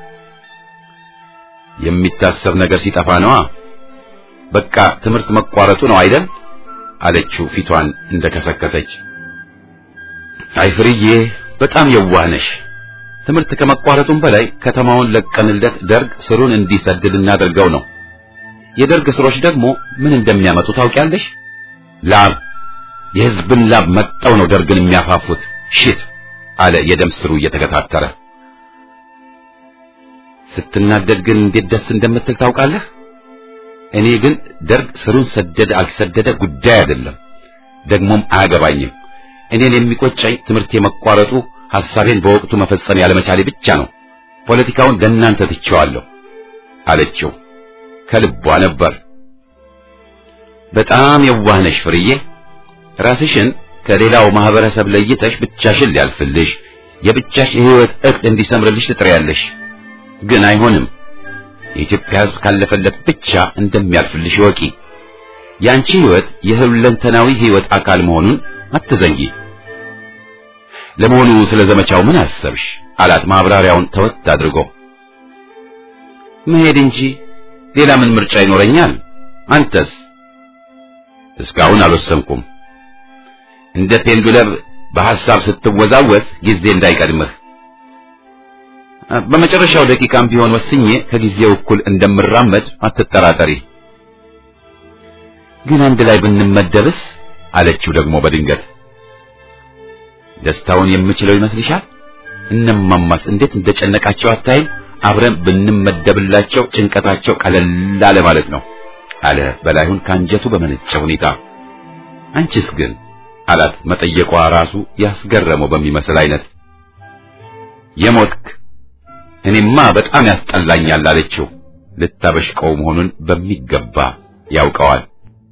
የሚታሰብ ነገር ሲጠፋ ነዋ። በቃ ትምህርት መቋረጡ ነው አይደል? አለችው ፊቷን እንደከሰከሰች። አይ ፍርዬ፣ በጣም የዋህ ነሽ። ትምህርት ከመቋረጡም በላይ ከተማውን ለቀንለት ደርግ ስሩን እንዲሰድድ እናደርገው ነው። የደርግ ስሮች ደግሞ ምን እንደሚያመጡ ታውቂያለሽ? ላብ፣ የህዝብን ላብ መጠው ነው ደርግን የሚያፋፉት። ሽት አለ የደም ስሩ እየተገታተረ። ስትናደድ ግን እንዴት ደስ እንደምትል ታውቃለህ? እኔ ግን ደርግ ስሩን ሰደደ አልሰደደ ጉዳይ አይደለም፣ ደግሞም አያገባኝም። እኔን የሚቆጨኝ ትምህርት የመቋረጡ ሐሳቤን በወቅቱ መፈጸም ያለመቻሌ ብቻ ነው። ፖለቲካውን ለእናንተ ትቼዋለሁ አለችው። ከልቧ ነበር። በጣም የዋህ ነሽ ፍርዬ። ራስሽን ከሌላው ማህበረሰብ ለይተሽ ብቻሽን ሊያልፍልሽ የብቻሽ የህይወት እቅድ እንዲሰምርልሽ ትጥሪያለሽ። ግን አይሆንም። የኢትዮጵያ ሕዝብ ካለፈለት ብቻ እንደሚያልፍልሽ ወቂ። ያንቺ ህይወት የሁለንተናዊ ህይወት አካል መሆኑን አትዘንጊ። ለመሆኑ ስለ ዘመቻው ምን አሰብሽ? አላት ማብራሪያውን ተወት አድርጎ። መሄድ እንጂ ሌላ ምን ምርጫ ይኖረኛል? አንተስ? እስካሁን አልወሰንኩም። እንደ ፔንዱለም በሐሳብ ስትወዛወዝ ጊዜ እንዳይቀድምህ። በመጨረሻው ደቂቃም ቢሆን ወስኜ ከጊዜው እኩል እንደምራመድ አትጠራጠሪ። ግን አንድ ላይ ብንመደብስ? አለችው ደግሞ በድንገት። ደስታውን የምችለው ይመስልሻል? እነማማስ እንዴት እንደጨነቃቸው አታይም? አብረን ብንመደብላቸው ጭንቀታቸው ቀለል አለ ማለት ነው አለ በላይሁን ካንጀቱ በመነጨ ሁኔታ። አንቺስ ግን አላት መጠየቋ ራሱ ያስገረመው በሚመስል አይነት። የሞትክ እኔማ በጣም ያስጠላኛል አለችው። ልታበሽቀው መሆኑን በሚገባ ያውቀዋል።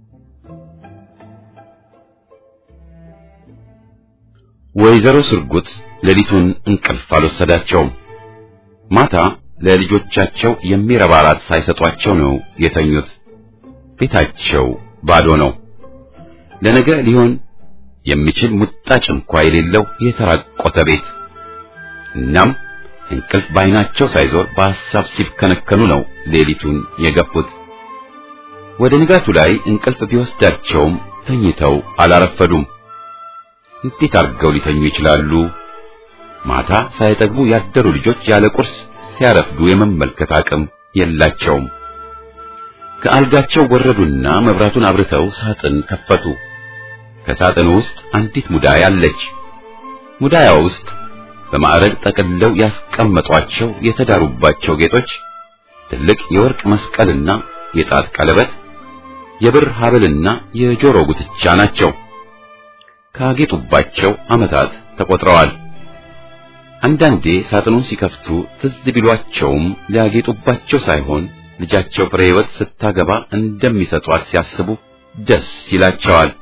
ወይዘሮ ስርጉት ሌሊቱን እንቅልፍ አልወሰዳቸውም። ማታ ለልጆቻቸው የሚረባ ራት ሳይሰጧቸው ነው የተኙት። ቤታቸው ባዶ ነው። ለነገ ሊሆን የሚችል ሙጣጭ እንኳ የሌለው የተራቆተ ቤት። እናም እንቅልፍ ባይናቸው ሳይዞር በሐሳብ ሲብከነከኑ ነው ሌሊቱን የገፉት። ወደ ንጋቱ ላይ እንቅልፍ ቢወስዳቸውም ተኝተው አላረፈዱም። እንዴት አድርገው ሊተኙ ይችላሉ? ማታ ሳይጠግቡ ያደሩ ልጆች ያለ ቁርስ ሲያረፍዱ የመመልከት አቅም የላቸውም። ከአልጋቸው ወረዱና መብራቱን አብርተው ሳጥን ከፈቱ። ከሳጥኑ ውስጥ አንዲት ሙዳይ አለች። ሙዳያ ውስጥ በማዕረግ ጠቅልለው ያስቀመጧቸው የተዳሩባቸው ጌጦች ትልቅ የወርቅ መስቀልና የጣት ቀለበት፣ የብር ሐብልና የጆሮ ጉትቻ ናቸው። ካጌጡባቸው ዓመታት ተቆጥረዋል። አንዳንዴ ሳጥኑን ሲከፍቱ ትዝ ቢሏቸውም ሊያጌጡባቸው ሳይሆን ልጃቸው ፍሬ ሕይወት ስታገባ እንደሚሰጧት ሲያስቡ ደስ ይላቸዋል።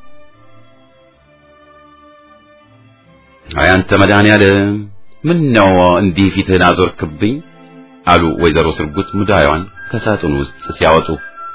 አይ አንተ መድኃኔዓለም ምን ነው እንዲህ ፊትህን አዞርክብኝ? አሉ ወይዘሮ ስርጉት ሙዳዩን ከሳጥኑ ውስጥ ሲያወጡ።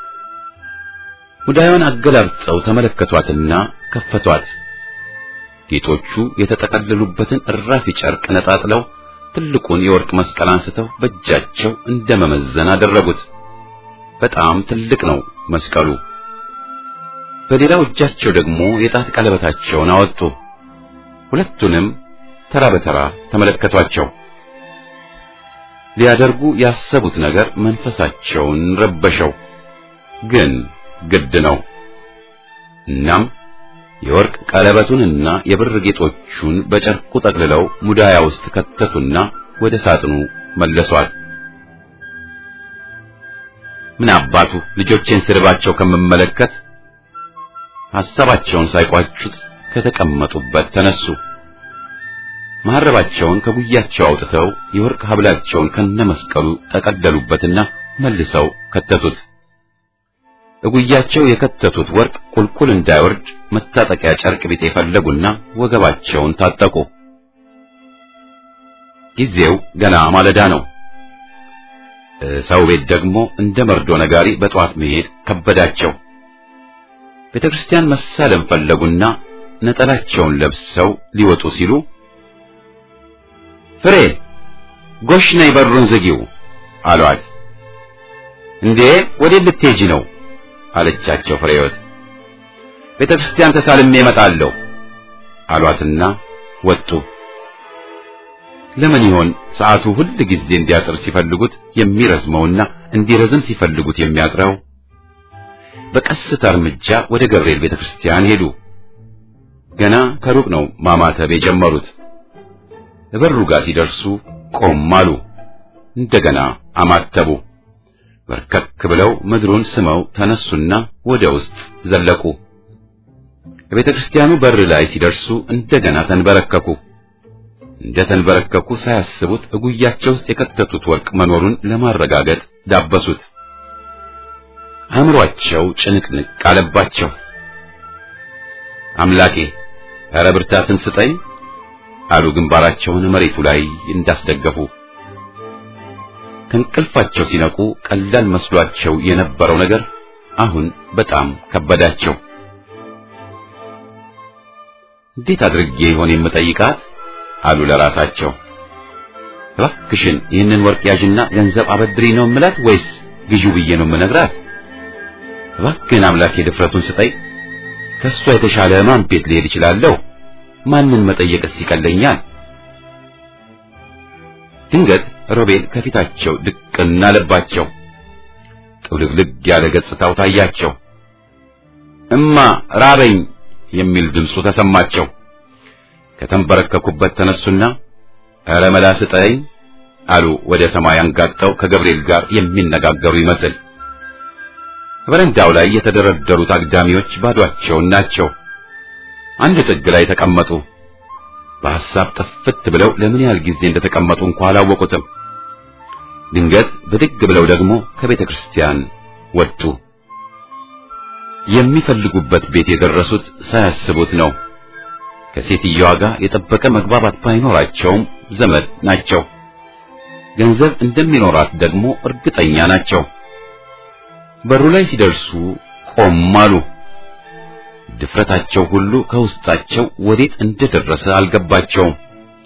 ሙዳዩን አገላብጠው ተመለከቷትና ከፈቷት። ጌጦቹ የተጠቀለሉበትን እራፊ ጨርቅ ነጣጥለው ትልቁን የወርቅ መስቀል አንስተው በእጃቸው እንደመመዘን አደረጉት። በጣም ትልቅ ነው መስቀሉ። በሌላው እጃቸው ደግሞ የጣት ቀለበታቸውን አወጡ። ሁለቱንም ተራ በተራ ተመለከቷቸው። ሊያደርጉ ያሰቡት ነገር መንፈሳቸውን ረበሸው፣ ግን ግድ ነው። እናም የወርቅ ቀለበቱንና የብር ጌጦቹን በጨርቁ ጠቅልለው ሙዳያ ውስጥ ከተቱና ወደ ሳጥኑ መለሷል። ምን አባቱ ልጆቼን ስርባቸው ከምመለከት ሐሳባቸውን ሳይቋጩት ከተቀመጡበት ተነሱ። መሐረባቸውን ከጉያቸው አውጥተው የወርቅ ሐብላቸውን ከነመስቀሉ ጠቀለሉበትና መልሰው ከተቱት። እጉያቸው የከተቱት ወርቅ ቁልቁል እንዳይወርድ መታጠቂያ ጨርቅ ቢጤ ፈለጉና ወገባቸውን ታጠቁ። ጊዜው ገና ማለዳ ነው። ሰው ቤት ደግሞ እንደ መርዶ ነጋሪ በጠዋት መሄድ ከበዳቸው። ቤተ ክርስቲያን መሳለም ፈለጉና ነጠላቸውን ለብሰው ሊወጡ ሲሉ ፍሬ ጎሽ ነይ በሩን ዝጊው አሏት። እንዴ ወዴት ልትሄጂ ነው አለቻቸው ፍሬወት። ቤተ ክርስቲያን ተሳልሜ እመጣለሁ አሏትና ወጡ። ለምን ይሆን ሰዓቱ ሁል ጊዜ እንዲያጥር ሲፈልጉት የሚረዝመውና እንዲረዝም ሲፈልጉት የሚያጥረው? በቀስታ እርምጃ ወደ ገብርኤል ቤተክርስቲያን ሄዱ። ገና ከሩቅ ነው ማማተብ የጀመሩት። በሩ ጋር ሲደርሱ ቆም አሉ። እንደገና አማተቡ። በርከክ ብለው ምድሩን ስመው ተነሱና ወደ ውስጥ ዘለቁ። በቤተ ክርስቲያኑ በር ላይ ሲደርሱ እንደገና ተንበረከኩ። እንደ ተንበረከኩ ሳያስቡት እጉያቸው ውስጥ የከተቱት ወርቅ መኖሩን ለማረጋገጥ ዳበሱት። አእምሯቸው ጭንቅንቅ አለባቸው። አምላኬ ኧረ ብርታትን ስጠኝ አሉ ግንባራቸውን መሬቱ ላይ እንዳስደገፉ። ከእንቅልፋቸው ሲነቁ ቀላል መስሏቸው የነበረው ነገር አሁን በጣም ከበዳቸው። እንዴት አድርጌ ይሆን የምጠይቃት አሉ ለራሳቸው። እባክሽን ይህንን ወርቅ ያዥና ገንዘብ አበድሪ ነው የምላት ወይስ ግዢው ብዬ ነው የምነግራት? እባክህን አምላኬ ድፍረቱን ስጠኝ። ከሷ የተሻለ ማን ቤት ልሄድ እችላለሁ? ማንን መጠየቅስ ይቀለኛል? ድንገት ሮቤል ከፊታቸው ድቅና አለባቸው። ጥውልግልግ ያለ ገጽታው ታያቸው። እማ ራበኝ የሚል ድምፁ ተሰማቸው። ከተንበረከኩበት ተነሱና ኧረ መላ ስጠኝ አሉ ወደ ሰማይ አንጋጠው ከገብርኤል ጋር የሚነጋገሩ ይመስል። በረንዳው ላይ የተደረደሩት አግዳሚዎች ባዷቸውን ናቸው። አንድ ጥግ ላይ ተቀመጡ። በሐሳብ ጥፍት ብለው ለምን ያህል ጊዜ እንደተቀመጡ እንኳ አላወቁትም። ድንገት ብድግ ብለው ደግሞ ከቤተ ክርስቲያን ወጡ። የሚፈልጉበት ቤት የደረሱት ሳያስቡት ነው። ከሴትየዋ ጋር የጠበቀ መግባባት ባይኖራቸውም ዘመድ ናቸው። ገንዘብ እንደሚኖራት ደግሞ እርግጠኛ ናቸው። በሩ ላይ ሲደርሱ ቆም አሉ። ድፍረታቸው ሁሉ ከውስጣቸው ወዴት እንደደረሰ አልገባቸውም።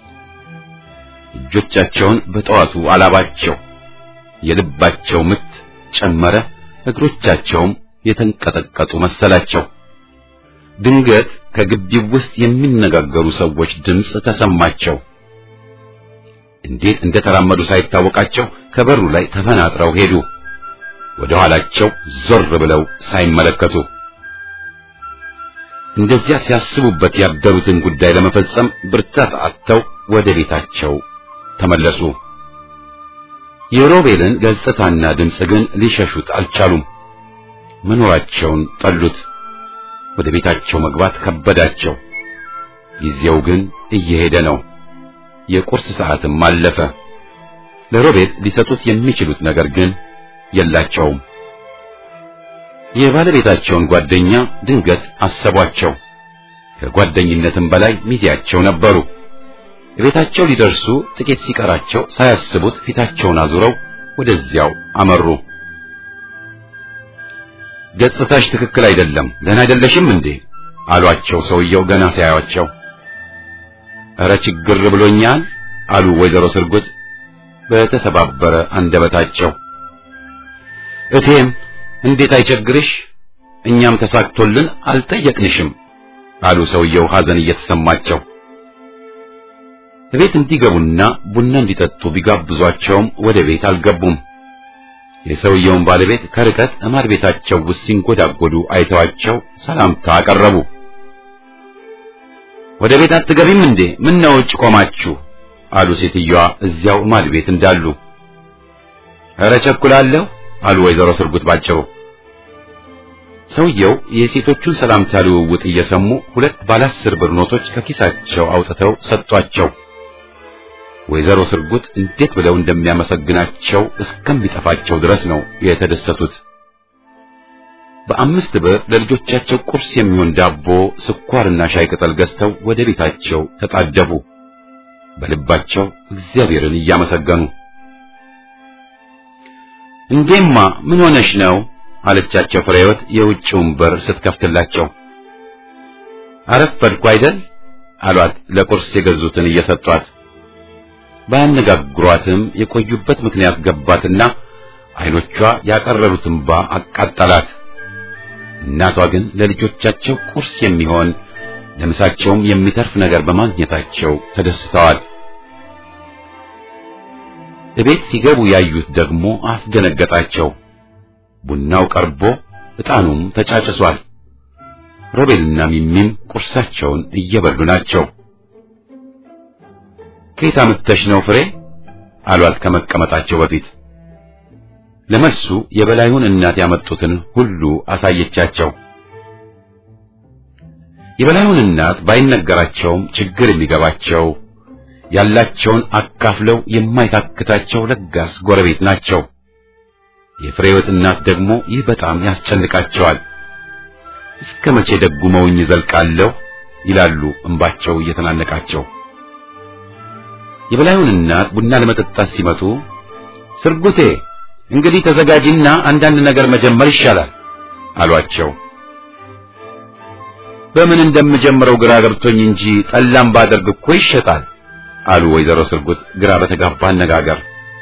እጆቻቸውን በጠዋቱ አላባቸው። የልባቸው ምት ጨመረ። እግሮቻቸውም የተንቀጠቀጡ መሰላቸው። ድንገት ከግቢው ውስጥ የሚነጋገሩ ሰዎች ድምፅ ተሰማቸው። እንዴት እንደተራመዱ ሳይታወቃቸው ከበሩ ላይ ተፈናጥረው ሄዱ። ወደ ኋላቸው ዞር ብለው ሳይመለከቱ እንደዚያ ሲያስቡበት ያደሩትን ጉዳይ ለመፈጸም ብርታት አጥተው ወደ ቤታቸው ተመለሱ። የሮቤልን ገጽታና ድምፅ ግን ሊሸሹት አልቻሉም። መኖራቸውን ጠሉት። ወደ ቤታቸው መግባት ከበዳቸው። ጊዜው ግን እየሄደ ነው። የቁርስ ሰዓትም አለፈ። ለሮቤል ሊሰጡት የሚችሉት ነገር ግን የላቸውም። የባለቤታቸውን ጓደኛ ድንገት አሰቧቸው። ከጓደኝነትም በላይ ሚዜያቸው ነበሩ። ቤታቸው ሊደርሱ ጥቂት ሲቀራቸው ሳያስቡት ፊታቸውን አዙረው ወደዚያው አመሩ። ገጽታሽ ትክክል አይደለም፣ ደህና አይደለሽም እንዴ አሏቸው። ሰውየው ገና ሲያዩአቸው እረ ችግር ብሎኛል አሉ ወይዘሮ ስርጉት በተሰባበረ አንደበታቸው። እቴም እንዴት አይቸግርሽ፣ እኛም ተሳክቶልን አልጠየቅንሽም አሉ ሰውየው ሐዘን እየተሰማቸው። ቤት እንዲገቡና ቡና እንዲጠጡ ቢጋብዟቸውም ወደ ቤት አልገቡም። የሰውየውን ባለቤት ከርቀት እማር ቤታቸው ውስጥ ሲንጎዳጎዱ አይተዋቸው ሰላምታ አቀረቡ። ወደ ቤት አትገቢም እንዴ? ምን ነው ውጭ ቆማችሁ? አሉ ሴትዮዋ እዚያው እማር ቤት እንዳሉ። ኧረ ቸኩላለሁ አሉ ወይዘሮ ስርጉት ባጭሩ። ሰውየው የሴቶቹን ሰላምታ ልውውጥ እየሰሙ ሁለት ባለ አስር ብር ኖቶች ከኪሳቸው አውጥተው ሰጧቸው። ወይዘሮ ስርጉት እንዴት ብለው እንደሚያመሰግናቸው እስከሚጠፋቸው ድረስ ነው የተደሰቱት። በአምስት ብር ለልጆቻቸው ቁርስ የሚሆን ዳቦ፣ ስኳርና ሻይ ቅጠል ገዝተው ወደ ቤታቸው ተጣደፉ። በልባቸው እግዚአብሔርን እያመሰገኑ እንዴማ ምን ሆነሽ ነው አለቻቸው ፍሬህይወት የውጭውን በር ስትከፍትላቸው። አረፈድኩ አይደል አሏት ለቁርስ የገዙትን እየሰጧት። ባያነጋግሯትም የቆዩበት ምክንያት ገባትና አይኖቿ ያቀረሩት እንባ አቃጠላት። እናቷ ግን ለልጆቻቸው ቁርስ የሚሆን ለምሳቸውም የሚተርፍ ነገር በማግኘታቸው ተደስተዋል። እቤት ሲገቡ ያዩት ደግሞ አስደነገጣቸው። ቡናው ቀርቦ ዕጣኑም ተጫጭሷል። ሮቤልና ሚሚም ቁርሳቸውን እየበሉ ናቸው። ከየት አምጥተሽ ነው ፍሬ አሏት ከመቀመጣቸው በፊት። ለመልሱ የበላዩን እናት ያመጡትን ሁሉ አሳየቻቸው። የበላዩን እናት ባይነገራቸውም ችግር የሚገባቸው ያላቸውን አካፍለው የማይታክታቸው ለጋስ ጎረቤት ናቸው። የፍሬወት እናት ደግሞ ይህ በጣም ያስጨንቃቸዋል። እስከ መቼ ደጉመውኝ ዘልቃለሁ ይላሉ እንባቸው እየተናነቃቸው። የበላዩን እናት ቡና ለመጠጣት ሲመጡ ስርጉቴ እንግዲህ ተዘጋጂና አንዳንድ ነገር መጀመር ይሻላል አሏቸው። በምን እንደምጀምረው ግራ ገብቶኝ እንጂ ጠላም ባደርግ እኮ ይሸጣል አሉ ወይዘሮ ስርጉት ግራ በተጋባ አነጋገር።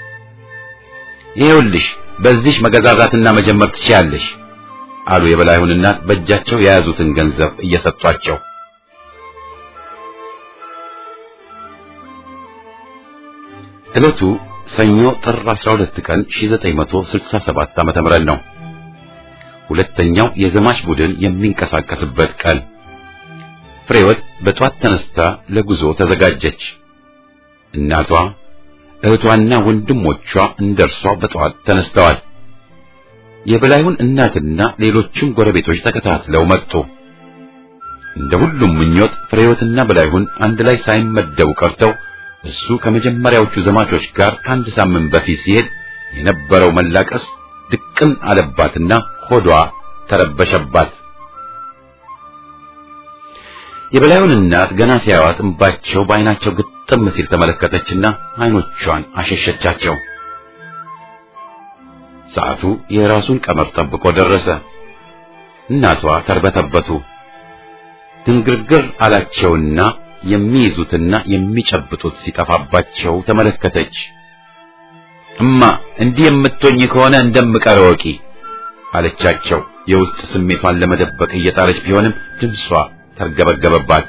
ይኸውልሽ በዚህ መገዛዛትና መጀመር ትችያለሽ አሉ የበላዩን እናት በእጃቸው የያዙትን ገንዘብ እየሰጧቸው። ዕለቱ ሰኞ ጥር 12 ቀን 1967 ዓመተ ምህረት ነው። ሁለተኛው የዘማች ቡድን የሚንቀሳቀስበት ቀን። ፍሬወት በጧት ተነስታ ለጉዞ ተዘጋጀች። እናቷ እህቷና ወንድሞቿ እንደርሷ በጠዋት ተነስተዋል። የበላዩን እናትና ሌሎችም ጎረቤቶች ተከታትለው መጡ። እንደ ሁሉም ምኞት ፍሬወትና በላይሁን አንድ ላይ ሳይመደቡ ቀርተው እሱ ከመጀመሪያዎቹ ዘማቾች ጋር ከአንድ ሳምንት በፊት ሲሄድ የነበረው መላቀስ ድቅን አለባትና ሆዷ ተረበሸባት። የበላዩን እናት ገና ሲያዩት እንባቸው በዓይናቸው ግጥም ሲል ተመለከተችና ዓይኖቿን አሸሸቻቸው። ሰዓቱ የራሱን ቀመር ጠብቆ ደረሰ። እናቷ ተርበተበቱ። ድንግርግር አላቸውና የሚይዙትና የሚጨብጡት ሲጠፋባቸው ተመለከተች። እማ እንዲህ የምትሆኝ ከሆነ እንደምቀር ወቂ አለቻቸው። የውስጥ ስሜቷን ለመደበቅ እየጣረች ቢሆንም ድምጿ ተርገበገበባት።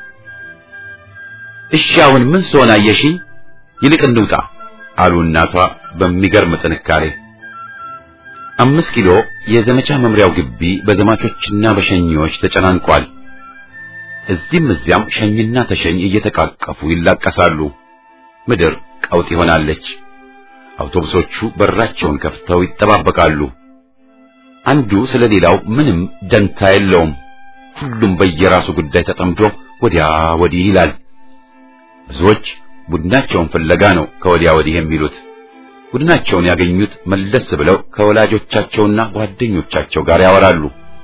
እሺ አሁን ምን ስሆን አየሽኝ? ይልቅ እንውጣ አሉ እናቷ በሚገርም ጥንካሬ። አምስት ኪሎ የዘመቻ መምሪያው ግቢ በዘማቾችና በሸኚዎች ተጨናንቋል። እዚህም እዚያም ሸኝና ተሸኝ እየተቃቀፉ ይላቀሳሉ። ምድር ቀውጥ ይሆናለች። አውቶቡሶቹ በራቸውን ከፍተው ይጠባበቃሉ። አንዱ ስለ ሌላው ምንም ደንታ የለውም። ሁሉም በየራሱ ጉዳይ ተጠምዶ ወዲያ ወዲህ ይላል። ብዙዎች ቡድናቸውን ፍለጋ ነው ከወዲያ ወዲህ የሚሉት። ቡድናቸውን ያገኙት መለስ ብለው ከወላጆቻቸውና ጓደኞቻቸው ጋር ያወራሉ።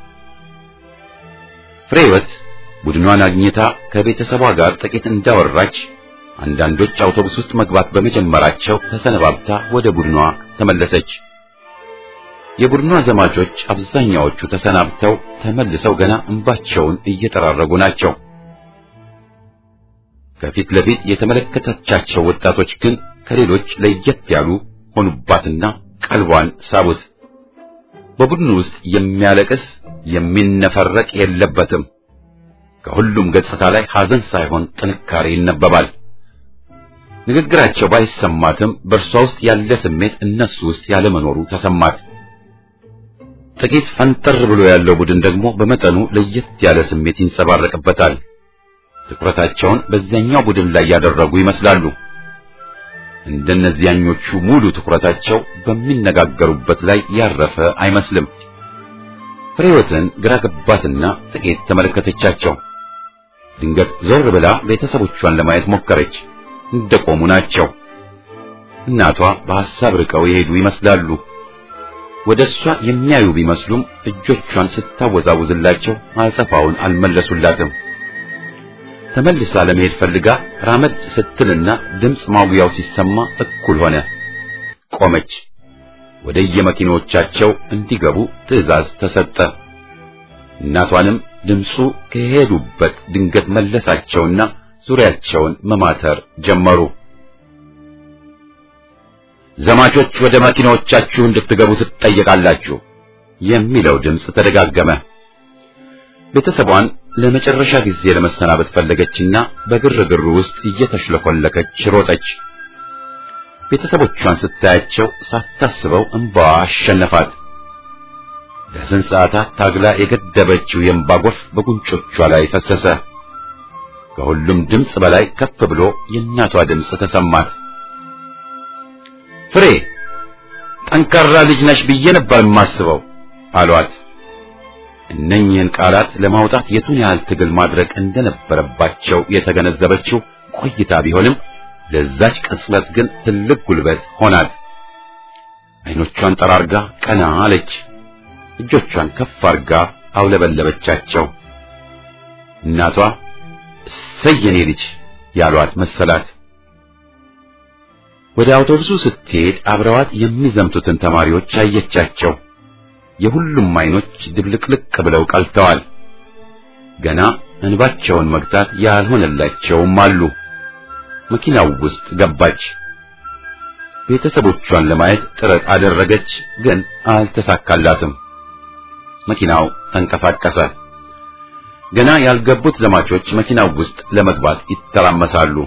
ፍሬወት ቡድኗን አግኝታ ከቤተሰቧ ጋር ጥቂት እንዳወራች አንዳንዶች አውቶቡስ ውስጥ መግባት በመጀመራቸው ተሰነባብታ ወደ ቡድኗ ተመለሰች። የቡድኗ ዘማቾች አብዛኛዎቹ ተሰናብተው ተመልሰው ገና እንባቸውን እየጠራረጉ ናቸው። ከፊት ለፊት የተመለከተቻቸው ወጣቶች ግን ከሌሎች ለየት ያሉ ሆኑባትና ቀልቧን ሳቡት። በቡድኑ ውስጥ የሚያለቅስ የሚነፈረቅ የለበትም። ከሁሉም ገጽታ ላይ ሐዘን ሳይሆን ጥንካሬ ይነበባል። ንግግራቸው ባይሰማትም በእርሷ ውስጥ ያለ ስሜት እነሱ ውስጥ ያለመኖሩ ተሰማት። ጥቂት ፈንጠር ብሎ ያለው ቡድን ደግሞ በመጠኑ ለየት ያለ ስሜት ይንጸባረቅበታል። ትኩረታቸውን በዚያኛው ቡድን ላይ ያደረጉ ይመስላሉ። እንደነዚያኞቹ ሙሉ ትኩረታቸው በሚነጋገሩበት ላይ ያረፈ አይመስልም። ፍሬወትን ግራ ገባትና ጥቂት ተመለከተቻቸው። ድንገት ዞር ብላ ቤተሰቦቿን ለማየት ሞከረች። እንደቆሙ ናቸው። እናቷ በሐሳብ ርቀው የሄዱ ይመስላሉ። ወደ እሷ የሚያዩ ቢመስሉም እጆቿን ስታወዛውዝላቸው አጸፋውን አልመለሱላትም። ተመልሳ ለመሄድ ፈልጋ ራመድ ስትልና ድምፅ ማጉያው ሲሰማ እኩል ሆነ። ቆመች። ወደ የመኪኖቻቸው እንዲገቡ ትዕዛዝ ተሰጠ። እናቷንም ድምፁ ከሄዱበት ድንገት መለሳቸውና ዙሪያቸውን መማተር ጀመሩ። ዘማቾች ወደ መኪናዎቻችሁ እንድትገቡ ትጠየቃላችሁ የሚለው ድምፅ ተደጋገመ። ቤተሰቧን ለመጨረሻ ጊዜ ለመሰናበት ፈለገችና በግርግሩ ውስጥ እየተሽለኮለከች ሮጠች። ቤተሰቦቿን ስታያቸው ሳታስበው እንባዋ አሸነፋት። ለስንት ሰዓታት ታግላ የገደበችው የእንባ ጎርፍ በጉንጮቿ ላይ ፈሰሰ። ከሁሉም ድምፅ በላይ ከፍ ብሎ የእናቷ ድምፅ ተሰማት። ፍሬ ጠንካራ ልጅ ነሽ ብዬ ነበር የማስበው አሏት። እነኚህን ቃላት ለማውጣት የቱን ያህል ትግል ማድረግ እንደነበረባቸው የተገነዘበችው ቆይታ ቢሆንም ለዛች ቅጽበት ግን ትልቅ ጉልበት ሆናት። አይኖቿን ጠራርጋ ቀና አለች። እጆቿን ከፍ አርጋ አውለበለበቻቸው። እናቷ እሰይ የኔ ልጅ ያሏት መሰላት። ወደ አውቶቡሱ ስትሄድ አብረዋት የሚዘምቱትን ተማሪዎች አየቻቸው። የሁሉም አይኖች ድብልቅልቅ ብለው ቀልተዋል። ገና እንባቸውን መግታት ያልሆነላቸውም አሉ። መኪናው ውስጥ ገባች። ቤተሰቦቿን ለማየት ጥረት አደረገች፣ ግን አልተሳካላትም። መኪናው ተንቀሳቀሰ። ገና ያልገቡት ዘማቾች መኪናው ውስጥ ለመግባት ይተራመሳሉ።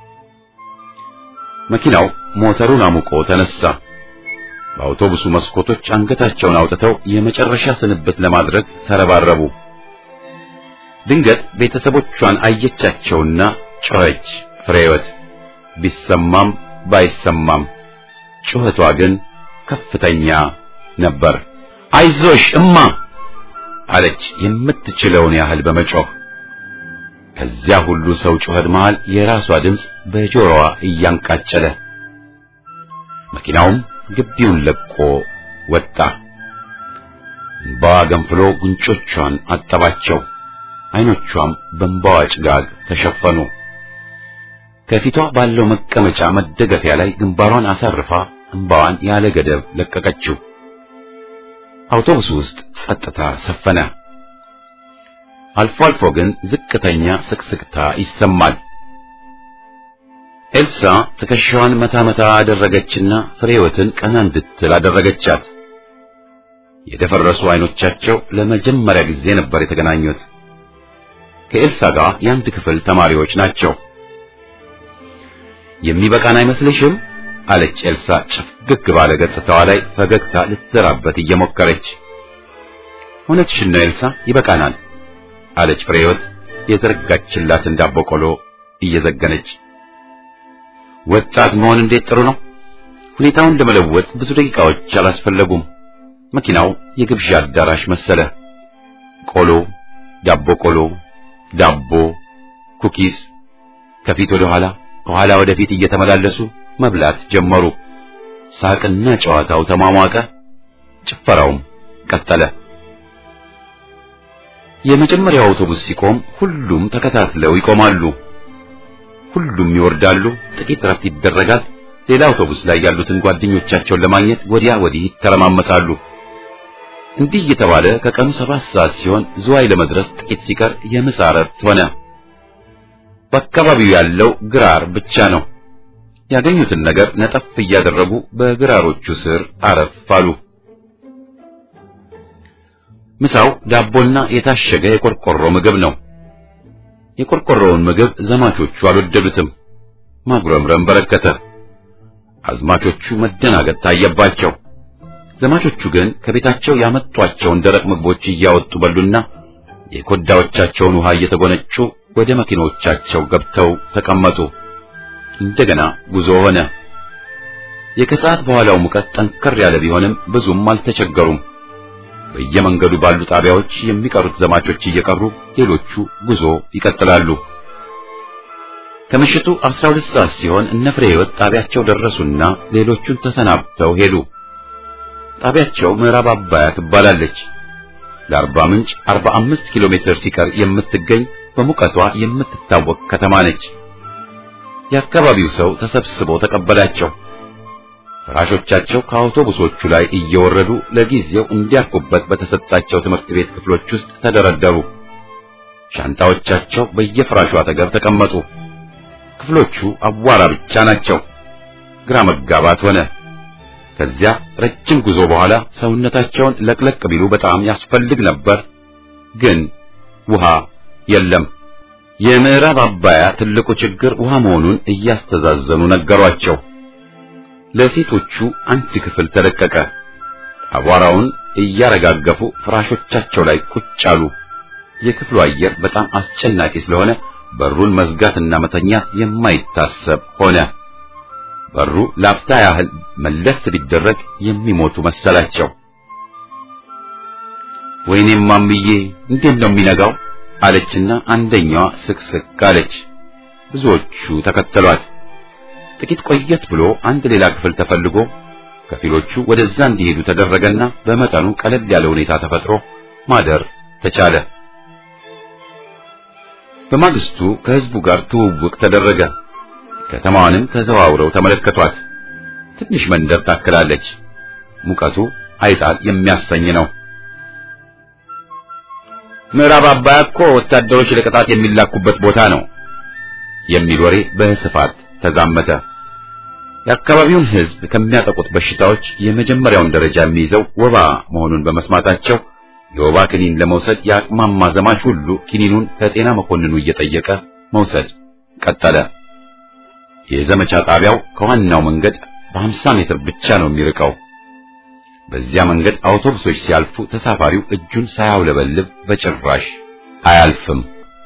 መኪናው ሞተሩን አሙቆ ተነሳ። በአውቶቡሱ መስኮቶች አንገታቸውን አውጥተው የመጨረሻ ስንብት ለማድረግ ተረባረቡ። ድንገት ቤተሰቦቿን አየቻቸውና ጮኸች። ፍሬወት ቢሰማም ባይሰማም ጩኸቷ ግን ከፍተኛ ነበር። አይዞሽ እማ አለች የምትችለውን ያህል በመጮህ። ከዚያ ሁሉ ሰው ጩኸት መሃል የራሷ ድምፅ በጆሮዋ እያንቃጨለ መኪናውም ግቢውን ለቆ ወጣ። እንባዋ ገንፍሎ ጉንጮቿን አጠባቸው። አይኖቿም በእንባዋ ጭጋግ ተሸፈኑ። ከፊቷ ባለው መቀመጫ መደገፊያ ላይ ግንባሯን አሳርፋ እንባዋን ያለ ገደብ ለቀቀችው። አውቶቡስ ውስጥ ጸጥታ ሰፈነ። አልፎ አልፎ ግን ዝቅተኛ ስቅስቅታ ይሰማል። ኤልሳ ትከሻዋን መታ መታ አደረገችና ፍሬወትን ቀና እንድትል አደረገቻት። የደፈረሱ አይኖቻቸው ለመጀመሪያ ጊዜ ነበር የተገናኙት። ከኤልሳ ጋር የአንድ ክፍል ተማሪዎች ናቸው። የሚበቃን አይመስልሽም? አለች ኤልሳ ጭፍግግ ባለ ገጽታዋ ላይ ፈገግታ ልትዘራበት እየሞከረች። እውነትሽን ነው ኤልሳ፣ ይበቃናል አለች ፍሬህይወት የዘረጋችላትን ዳቦ ቆሎ እየዘገነች። ወጣት መሆን እንዴት ጥሩ ነው! ሁኔታውን ለመለወጥ ብዙ ደቂቃዎች አላስፈለጉም። መኪናው የግብዣ አዳራሽ መሰለ። ቆሎ፣ ዳቦ ቆሎ፣ ዳቦ፣ ኩኪስ ከፊት ወደ ኋላ ከኋላ ወደፊት እየተመላለሱ መብላት ጀመሩ። ሳቅና ጨዋታው ተሟሟቀ። ጭፈራውም ቀጠለ። የመጀመሪያው አውቶቡስ ሲቆም ሁሉም ተከታትለው ይቆማሉ። ሁሉም ይወርዳሉ። ጥቂት ረፍት ይደረጋል። ሌላ አውቶቡስ ላይ ያሉትን ጓደኞቻቸውን ለማግኘት ወዲያ ወዲህ ይተረማመሳሉ። እንዲህ እየተባለ ከቀኑ ሰባት ሰዓት ሲሆን ዝዋይ ለመድረስ ጥቂት ሲቀር የምሳ እረፍት ሆነ። በአካባቢው ያለው ግራር ብቻ ነው። ያገኙትን ነገር ነጠፍ እያደረጉ በግራሮቹ ስር አረፍ አሉ። ምሳው ዳቦና የታሸገ የቆርቆሮ ምግብ ነው። የቆርቆሮውን ምግብ ዘማቾቹ አልወደዱትም። ማጉረምረም በረከተ። አዝማቾቹ መደናገጥ ታየባቸው። ዘማቾቹ ግን ከቤታቸው ያመጧቸውን ደረቅ ምግቦች እያወጡ በሉና የኮዳዎቻቸውን ውሃ እየተጎነጩ ወደ መኪኖቻቸው ገብተው ተቀመጡ። እንደገና ጉዞ ሆነ። የከሰዓት በኋላው ሙቀት ጠንከር ያለ ቢሆንም ብዙም አልተቸገሩም። በየመንገዱ ባሉ ጣቢያዎች የሚቀሩት ዘማቾች እየቀሩ ሌሎቹ ጉዞ ይቀጥላሉ። ከምሽቱ 12 ሰዓት ሲሆን እነ ፍሬ ሕይወት ጣቢያቸው ደረሱና ሌሎቹን ተሰናብተው ሄዱ። ጣቢያቸው ምዕራብ አባያ ትባላለች። ለአርባ ምንጭ 45 ኪሎ ሜትር ሲቀር የምትገኝ በሙቀቷ የምትታወቅ ከተማ ነች። የአካባቢው ሰው ተሰብስቦ ተቀበላቸው። ፍራሾቻቸው ከአውቶቡሶቹ ላይ እየወረዱ ለጊዜው እንዲያርፉበት በተሰጣቸው ትምህርት ቤት ክፍሎች ውስጥ ተደረደሩ። ሻንጣዎቻቸው በየፍራሹ አጠገብ ተቀመጡ። ክፍሎቹ አቧራ ብቻ ናቸው። ግራ መጋባት ሆነ። ከዚያ ረጅም ጉዞ በኋላ ሰውነታቸውን ለቅለቅ ቢሉ በጣም ያስፈልግ ነበር፣ ግን ውሃ የለም። የምዕራብ አባያ ትልቁ ችግር ውሃ መሆኑን እያስተዛዘኑ ነገሯቸው። ለሴቶቹ አንድ ክፍል ተለቀቀ። አቧራውን እያረጋገፉ ፍራሾቻቸው ላይ ቁጭ አሉ። የክፍሉ አየር በጣም አስጨናቂ ስለሆነ በሩን መዝጋትና መተኛት የማይታሰብ ሆነ። በሩ ላፍታ ያህል መለስ ቢደረግ የሚሞቱ መሰላቸው። ወይኔም ማምዬ እንዴት ነው የሚነጋው? አለችና አንደኛዋ ስቅስቅ አለች። ብዙዎቹ ተከተሏት። ጥቂት ቆየት ብሎ አንድ ሌላ ክፍል ተፈልጎ ከፊሎቹ ወደዛ እንዲሄዱ ተደረገና በመጠኑ ቀለል ያለ ሁኔታ ተፈጥሮ ማደር ተቻለ። በማግስቱ ከህዝቡ ጋር ትውውቅ ተደረገ። ከተማዋንም ተዘዋውረው ተመለከቷት። ትንሽ መንደር ታክላለች። ሙቀቱ አይጣል የሚያሰኝ ነው። ምዕራብ አባያ እኮ ወታደሮች ለቅጣት የሚላኩበት ቦታ ነው የሚል ወሬ በስፋት ተዛመተ። የአካባቢውን ህዝብ ከሚያጠቁት በሽታዎች የመጀመሪያውን ደረጃ የሚይዘው ወባ መሆኑን በመስማታቸው የወባ ክኒን ለመውሰድ የአቅማማ ዘማች ሁሉ ክኒኑን ከጤና መኮንኑ እየጠየቀ መውሰድ ቀጠለ። የዘመቻ ጣቢያው ከዋናው መንገድ በ50 ሜትር ብቻ ነው የሚርቀው። በዚያ መንገድ አውቶቡሶች ሲያልፉ ተሳፋሪው እጁን ሳያውለበልብ በጭራሽ አያልፍም።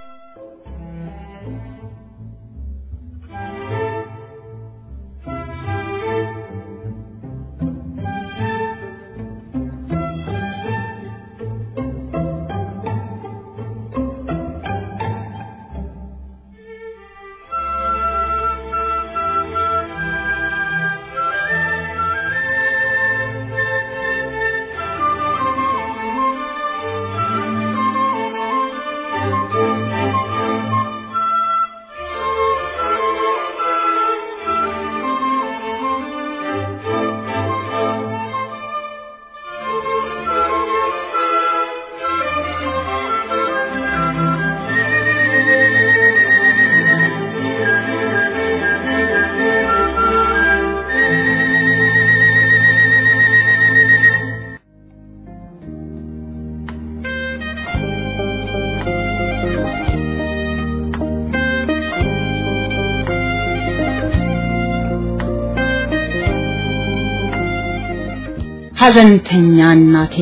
ሐዘንተኛ እናቴ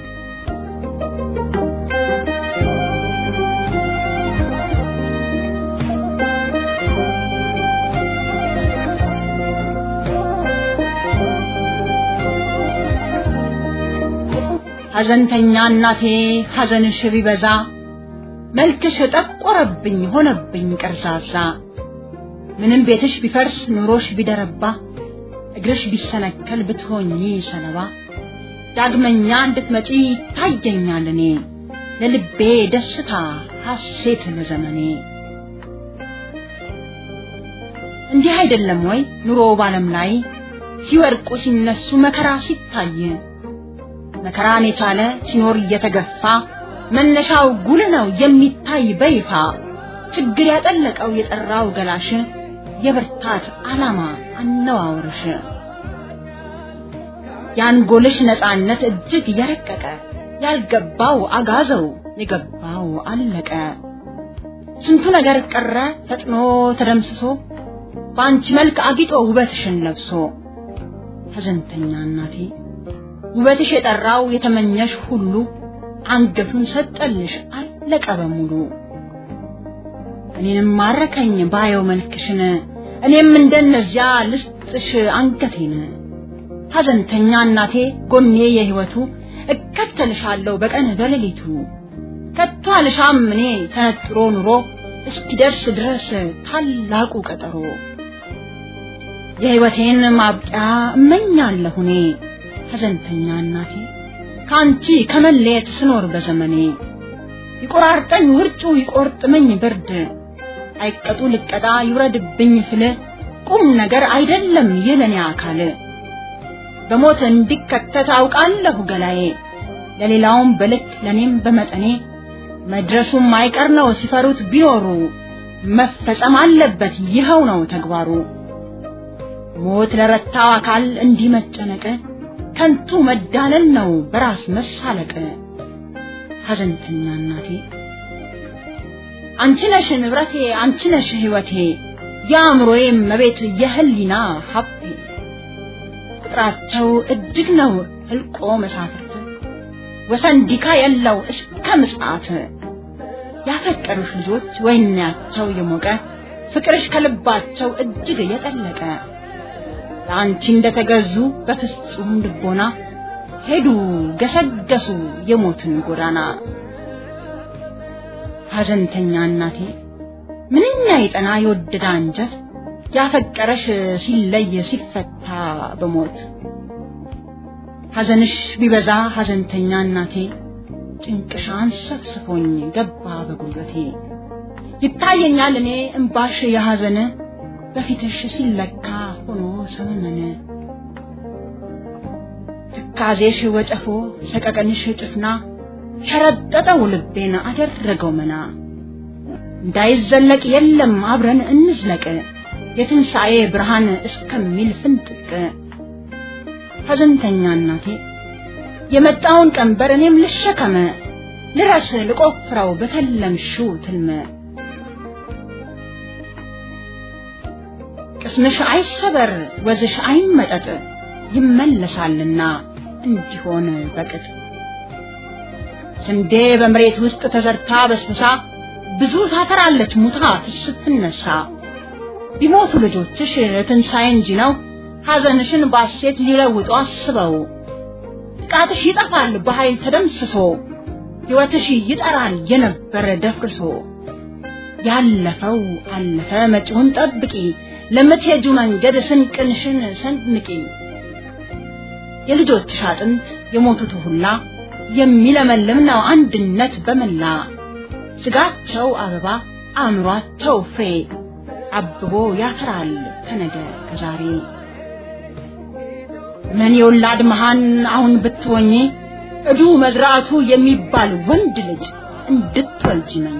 ሐዘንተኛ እናቴ ሐዘንሽ ቢበዛ መልክሽ ጠቆረብኝ ሆነብኝ ቀርዛዛ ምንም ቤትሽ ቢፈርስ ኑሮሽ ቢደረባ እግርሽ ቢሰነከል ብትሆኚ ሰለባ ዳግመኛ እንድትመጪ ይታየኛል እኔ ለልቤ ደስታ ሐሴት ለዘመኔ እንዲህ አይደለም ወይ ኑሮ ባለም ላይ ሲወርቁ ሲነሱ መከራ ሲታይ መከራን የቻለ ሲኖር እየተገፋ መነሻው ጉል ነው የሚታይ በይፋ ችግር ያጠለቀው የጠራው ገላሽ የብርታት ዓላማ አነዋወርሽ የአንጎልሽ ነፃነት እጅግ የረቀቀ ያልገባው አጋዘው የገባው አለቀ ስንቱ ነገር ቀረ ፈጥኖ ተደምስሶ በአንቺ መልክ አጊጦ ውበትሽን ለብሶ ሐዘንተኛ እናቴ ውበትሽ የጠራው የተመኘሽ ሁሉ አንገቱን ሰጠልሽ አለቀ በሙሉ እኔንም ማረከኝ ባየው መልክሽን እኔም እንደነዚያ ልስጥሽ አንገቴን ሐዘንተኛ እናቴ ጎኔ የህይወቱ እከተልሻለሁ በቀን በሌሊቱ ከቶ አልሻም እኔ ተነጥሮ ኑሮ እስኪደርስ ድረስ ታላቁ ቀጠሮ የህይወቴን ማብቂያ እመኛለሁ እኔ ሐዘንተኛ እናቴ ከአንቺ ከመለየት ስኖር በዘመኔ ይቆራርጠኝ ውርጩ ይቆርጥመኝ ብርድ አይቀጡ ልቀጣ ይውረድብኝ ፍል ቁም ነገር አይደለም የለኔ አካል በሞት እንዲከተት አውቃለሁ ገላዬ ለሌላውም በልክ ለኔም በመጠኔ መድረሱም አይቀር ነው ሲፈሩት ቢኖሩ መፈጸም አለበት ይኸው ነው ተግባሩ ሞት ለረታው አካል እንዲህ መጨነቅ ከንቱ መዳለል ነው በራስ መሳለቅ ሐዘንተኛ እናቴ አንቺ ነሽ ንብረቴ አንቺ ነሽ ህይወቴ የአእምሮዬ መቤት የህሊና ሀብቴ ቁጥራቸው እጅግ ነው ህልቆ መሳፍርት ወሰን ዲካ የለው እስከ ምጽአት ያፈቀሩሽ ልጆች ወይናቸው የሞቀ ፍቅርሽ ከልባቸው እጅግ የጠለቀ ለአንቺ እንደተገዙ በፍጹም ልቦና ሄዱ ገሰገሱ የሞትን ጎዳና። ሐዘንተኛ እናቴ ምንኛ የጠና የወደደ አንጀት ያፈቀረሽ ሲለይ ሲፈታ በሞት ሐዘንሽ ቢበዛ ሐዘንተኛ እናቴ ጭንቅሽ አንሰፍስፎኝ ገባ በጉልበቴ ይታየኛል እኔ እምባሽ የሐዘን በፊትሽ ሲለካ ሆኖ ሰመመን ትካዜሽ ወጨፎ ሰቀቀንሽ ጭፍና ሸረጠጠው ልቤን አደረገው መና እንዳይዘለቅ የለም አብረን እንዝለቅ የትንሣኤ ብርሃን እስከሚል ፍንጥቅ ሐዘንተኛ እናቴ የመጣውን ቀንበር እኔም ልሸከመ ልረስ ልቆፍረው በተለምሽው ትልመ ቅስምሽ አይሰበር ወዝሽ አይመጠጥ ይመለሳልና እንዲሆን በቅጥ ስንዴ በመሬት ውስጥ ተዘርታ በስብሳ ብዙ ታፈራለች ሙታ ስትነሳ ቢሞቱ ልጆችሽ ትንሣኤ እንጂ ነው ሐዘንሽን ባሴት ሊለውጡ አስበው ጥቃትሽ ይጠፋል በኃይል ተደምስሶ ሕይወትሽ ይጠራል የነበረ ደፍርሶ ያለፈው አለፈ መጪውን ጠብቂ ለምትሄጁ መንገድ ስንቅንሽን ሰንንቂ የልጆችሽ አጥንት የሞቱት ሁላ የሚለመልም ነው አንድነት በመላ ስጋቸው አበባ አእምሯቸው ፍሬ አብቦ ያፈራል ከነገ ከዛሬ ምን የወላድ መሃን አሁን ብትሆኚ እዱ መዝራቱ የሚባል ወንድ ልጅ እንድትወልጂ መኝ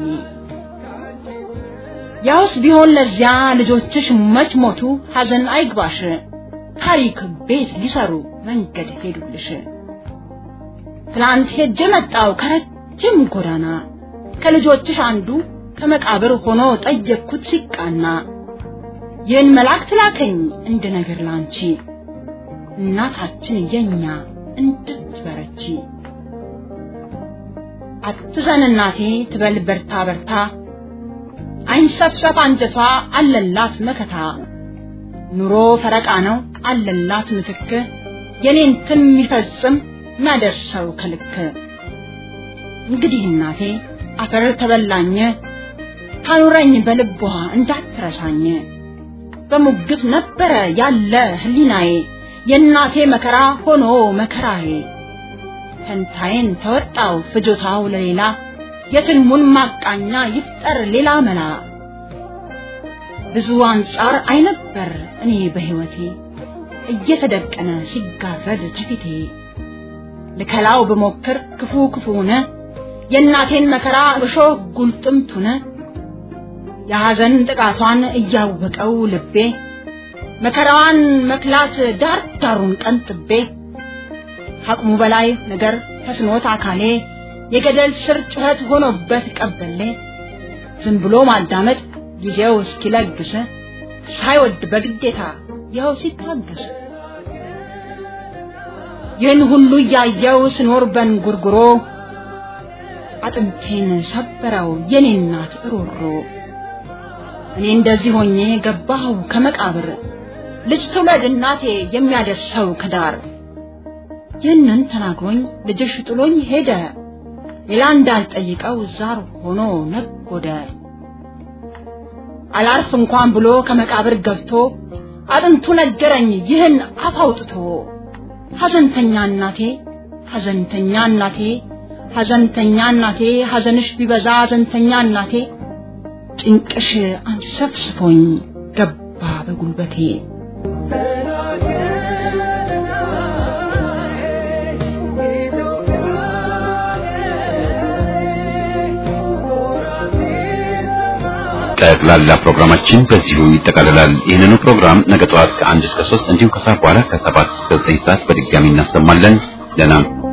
ያውስ ቢሆን ለዚያ ልጆችሽ መች ሞቱ ሐዘን አይግባሽ ታሪክ ቤት ሊሰሩ መንገድ ሄዱልሽ ትላንት ሄጄ መጣው ከረጅም ጎዳና ከልጆችሽ አንዱ ከመቃብር ሆኖ ጠየቅኩት ሲቃና ይህን መልአክ ላከኝ እንደ ነገር ላንቺ እናታችን የኛ እንድትበረቺ አትዘን እናቴ ትበል በርታ በርታ አይንሰፍሰፍ አንጀቷ አለላት መከታ ኑሮ ፈረቃ ነው አለላት ምትክ የኔን ትን የሚፈጽም ማደርሰው ከልክ እንግዲህ እናቴ አፈር ተበላኝ ታኑረኝ በልቧ እንዳትረሳኝ በሙግት ነበረ ያለ ህሊናዬ የእናቴ መከራ ሆኖ መከራዬ ፈንታዬን ተወጣው ፍጆታው ለሌላ የትልሙን ማቃኛ ይፍጠር ሌላ መላ ብዙ አንጻር አይነበር እኔ በህይወቴ እየተደቀነ ሲጋረድ ከፊቴ ልከላው ብሞክር ክፉ ክፉነ የእናቴን መከራ እሾህ ጉልጥምቱነ የሐዘን ጥቃቷን እያወቀው ልቤ መከራዋን መክላት ዳር ዳሩን ቀንጥቤ ከአቅሙ በላይ ነገር ተስኖት አካሌ የገደል ስር ጩኸት ሆኖበት ቀበሌ ዝም ብሎ ማዳመጥ ጊዜው እስኪለግስ ሳይወድ በግዴታ ይኸው ሲታገስ ይህን ሁሉ እያየው ስኖር በንጉርጉሮ አጥንቴን ሰበረው የኔ እናት እሮሮ እኔ እንደዚህ ሆኜ ገባሁ ከመቃብር ልጅ ትውለድ እናቴ የሚያደርሰው ከዳር ይህንን ተናግሮኝ ልጅሽ ጥሎኝ ሄደ ሌላ እንዳልጠይቀው ዛር ሆኖ ነጎደ አላርፍ እንኳን ብሎ ከመቃብር ገብቶ አጥንቱ ነገረኝ ይህን አፍ አውጥቶ ሐዘንተኛ እናቴ ሐዘንተኛ እናቴ ሐዘንተኛ እናቴ ሐዘንሽ ቢበዛ ሐዘንተኛ እናቴ ጭንቅሽ አንሰፍስፎኝ ገባ በጉልበቴ ጠቅላላ ፕሮግራማችን በዚሁ ይጠቃልላል። ይህንኑ ፕሮግራም ነገ ጠዋት ከአንድ እስከ ሶስት እንዲሁም ከሰዓት በኋላ ከሰባት እስከ ዘጠኝ ሰዓት በድጋሚ እናሰማለን። ደህና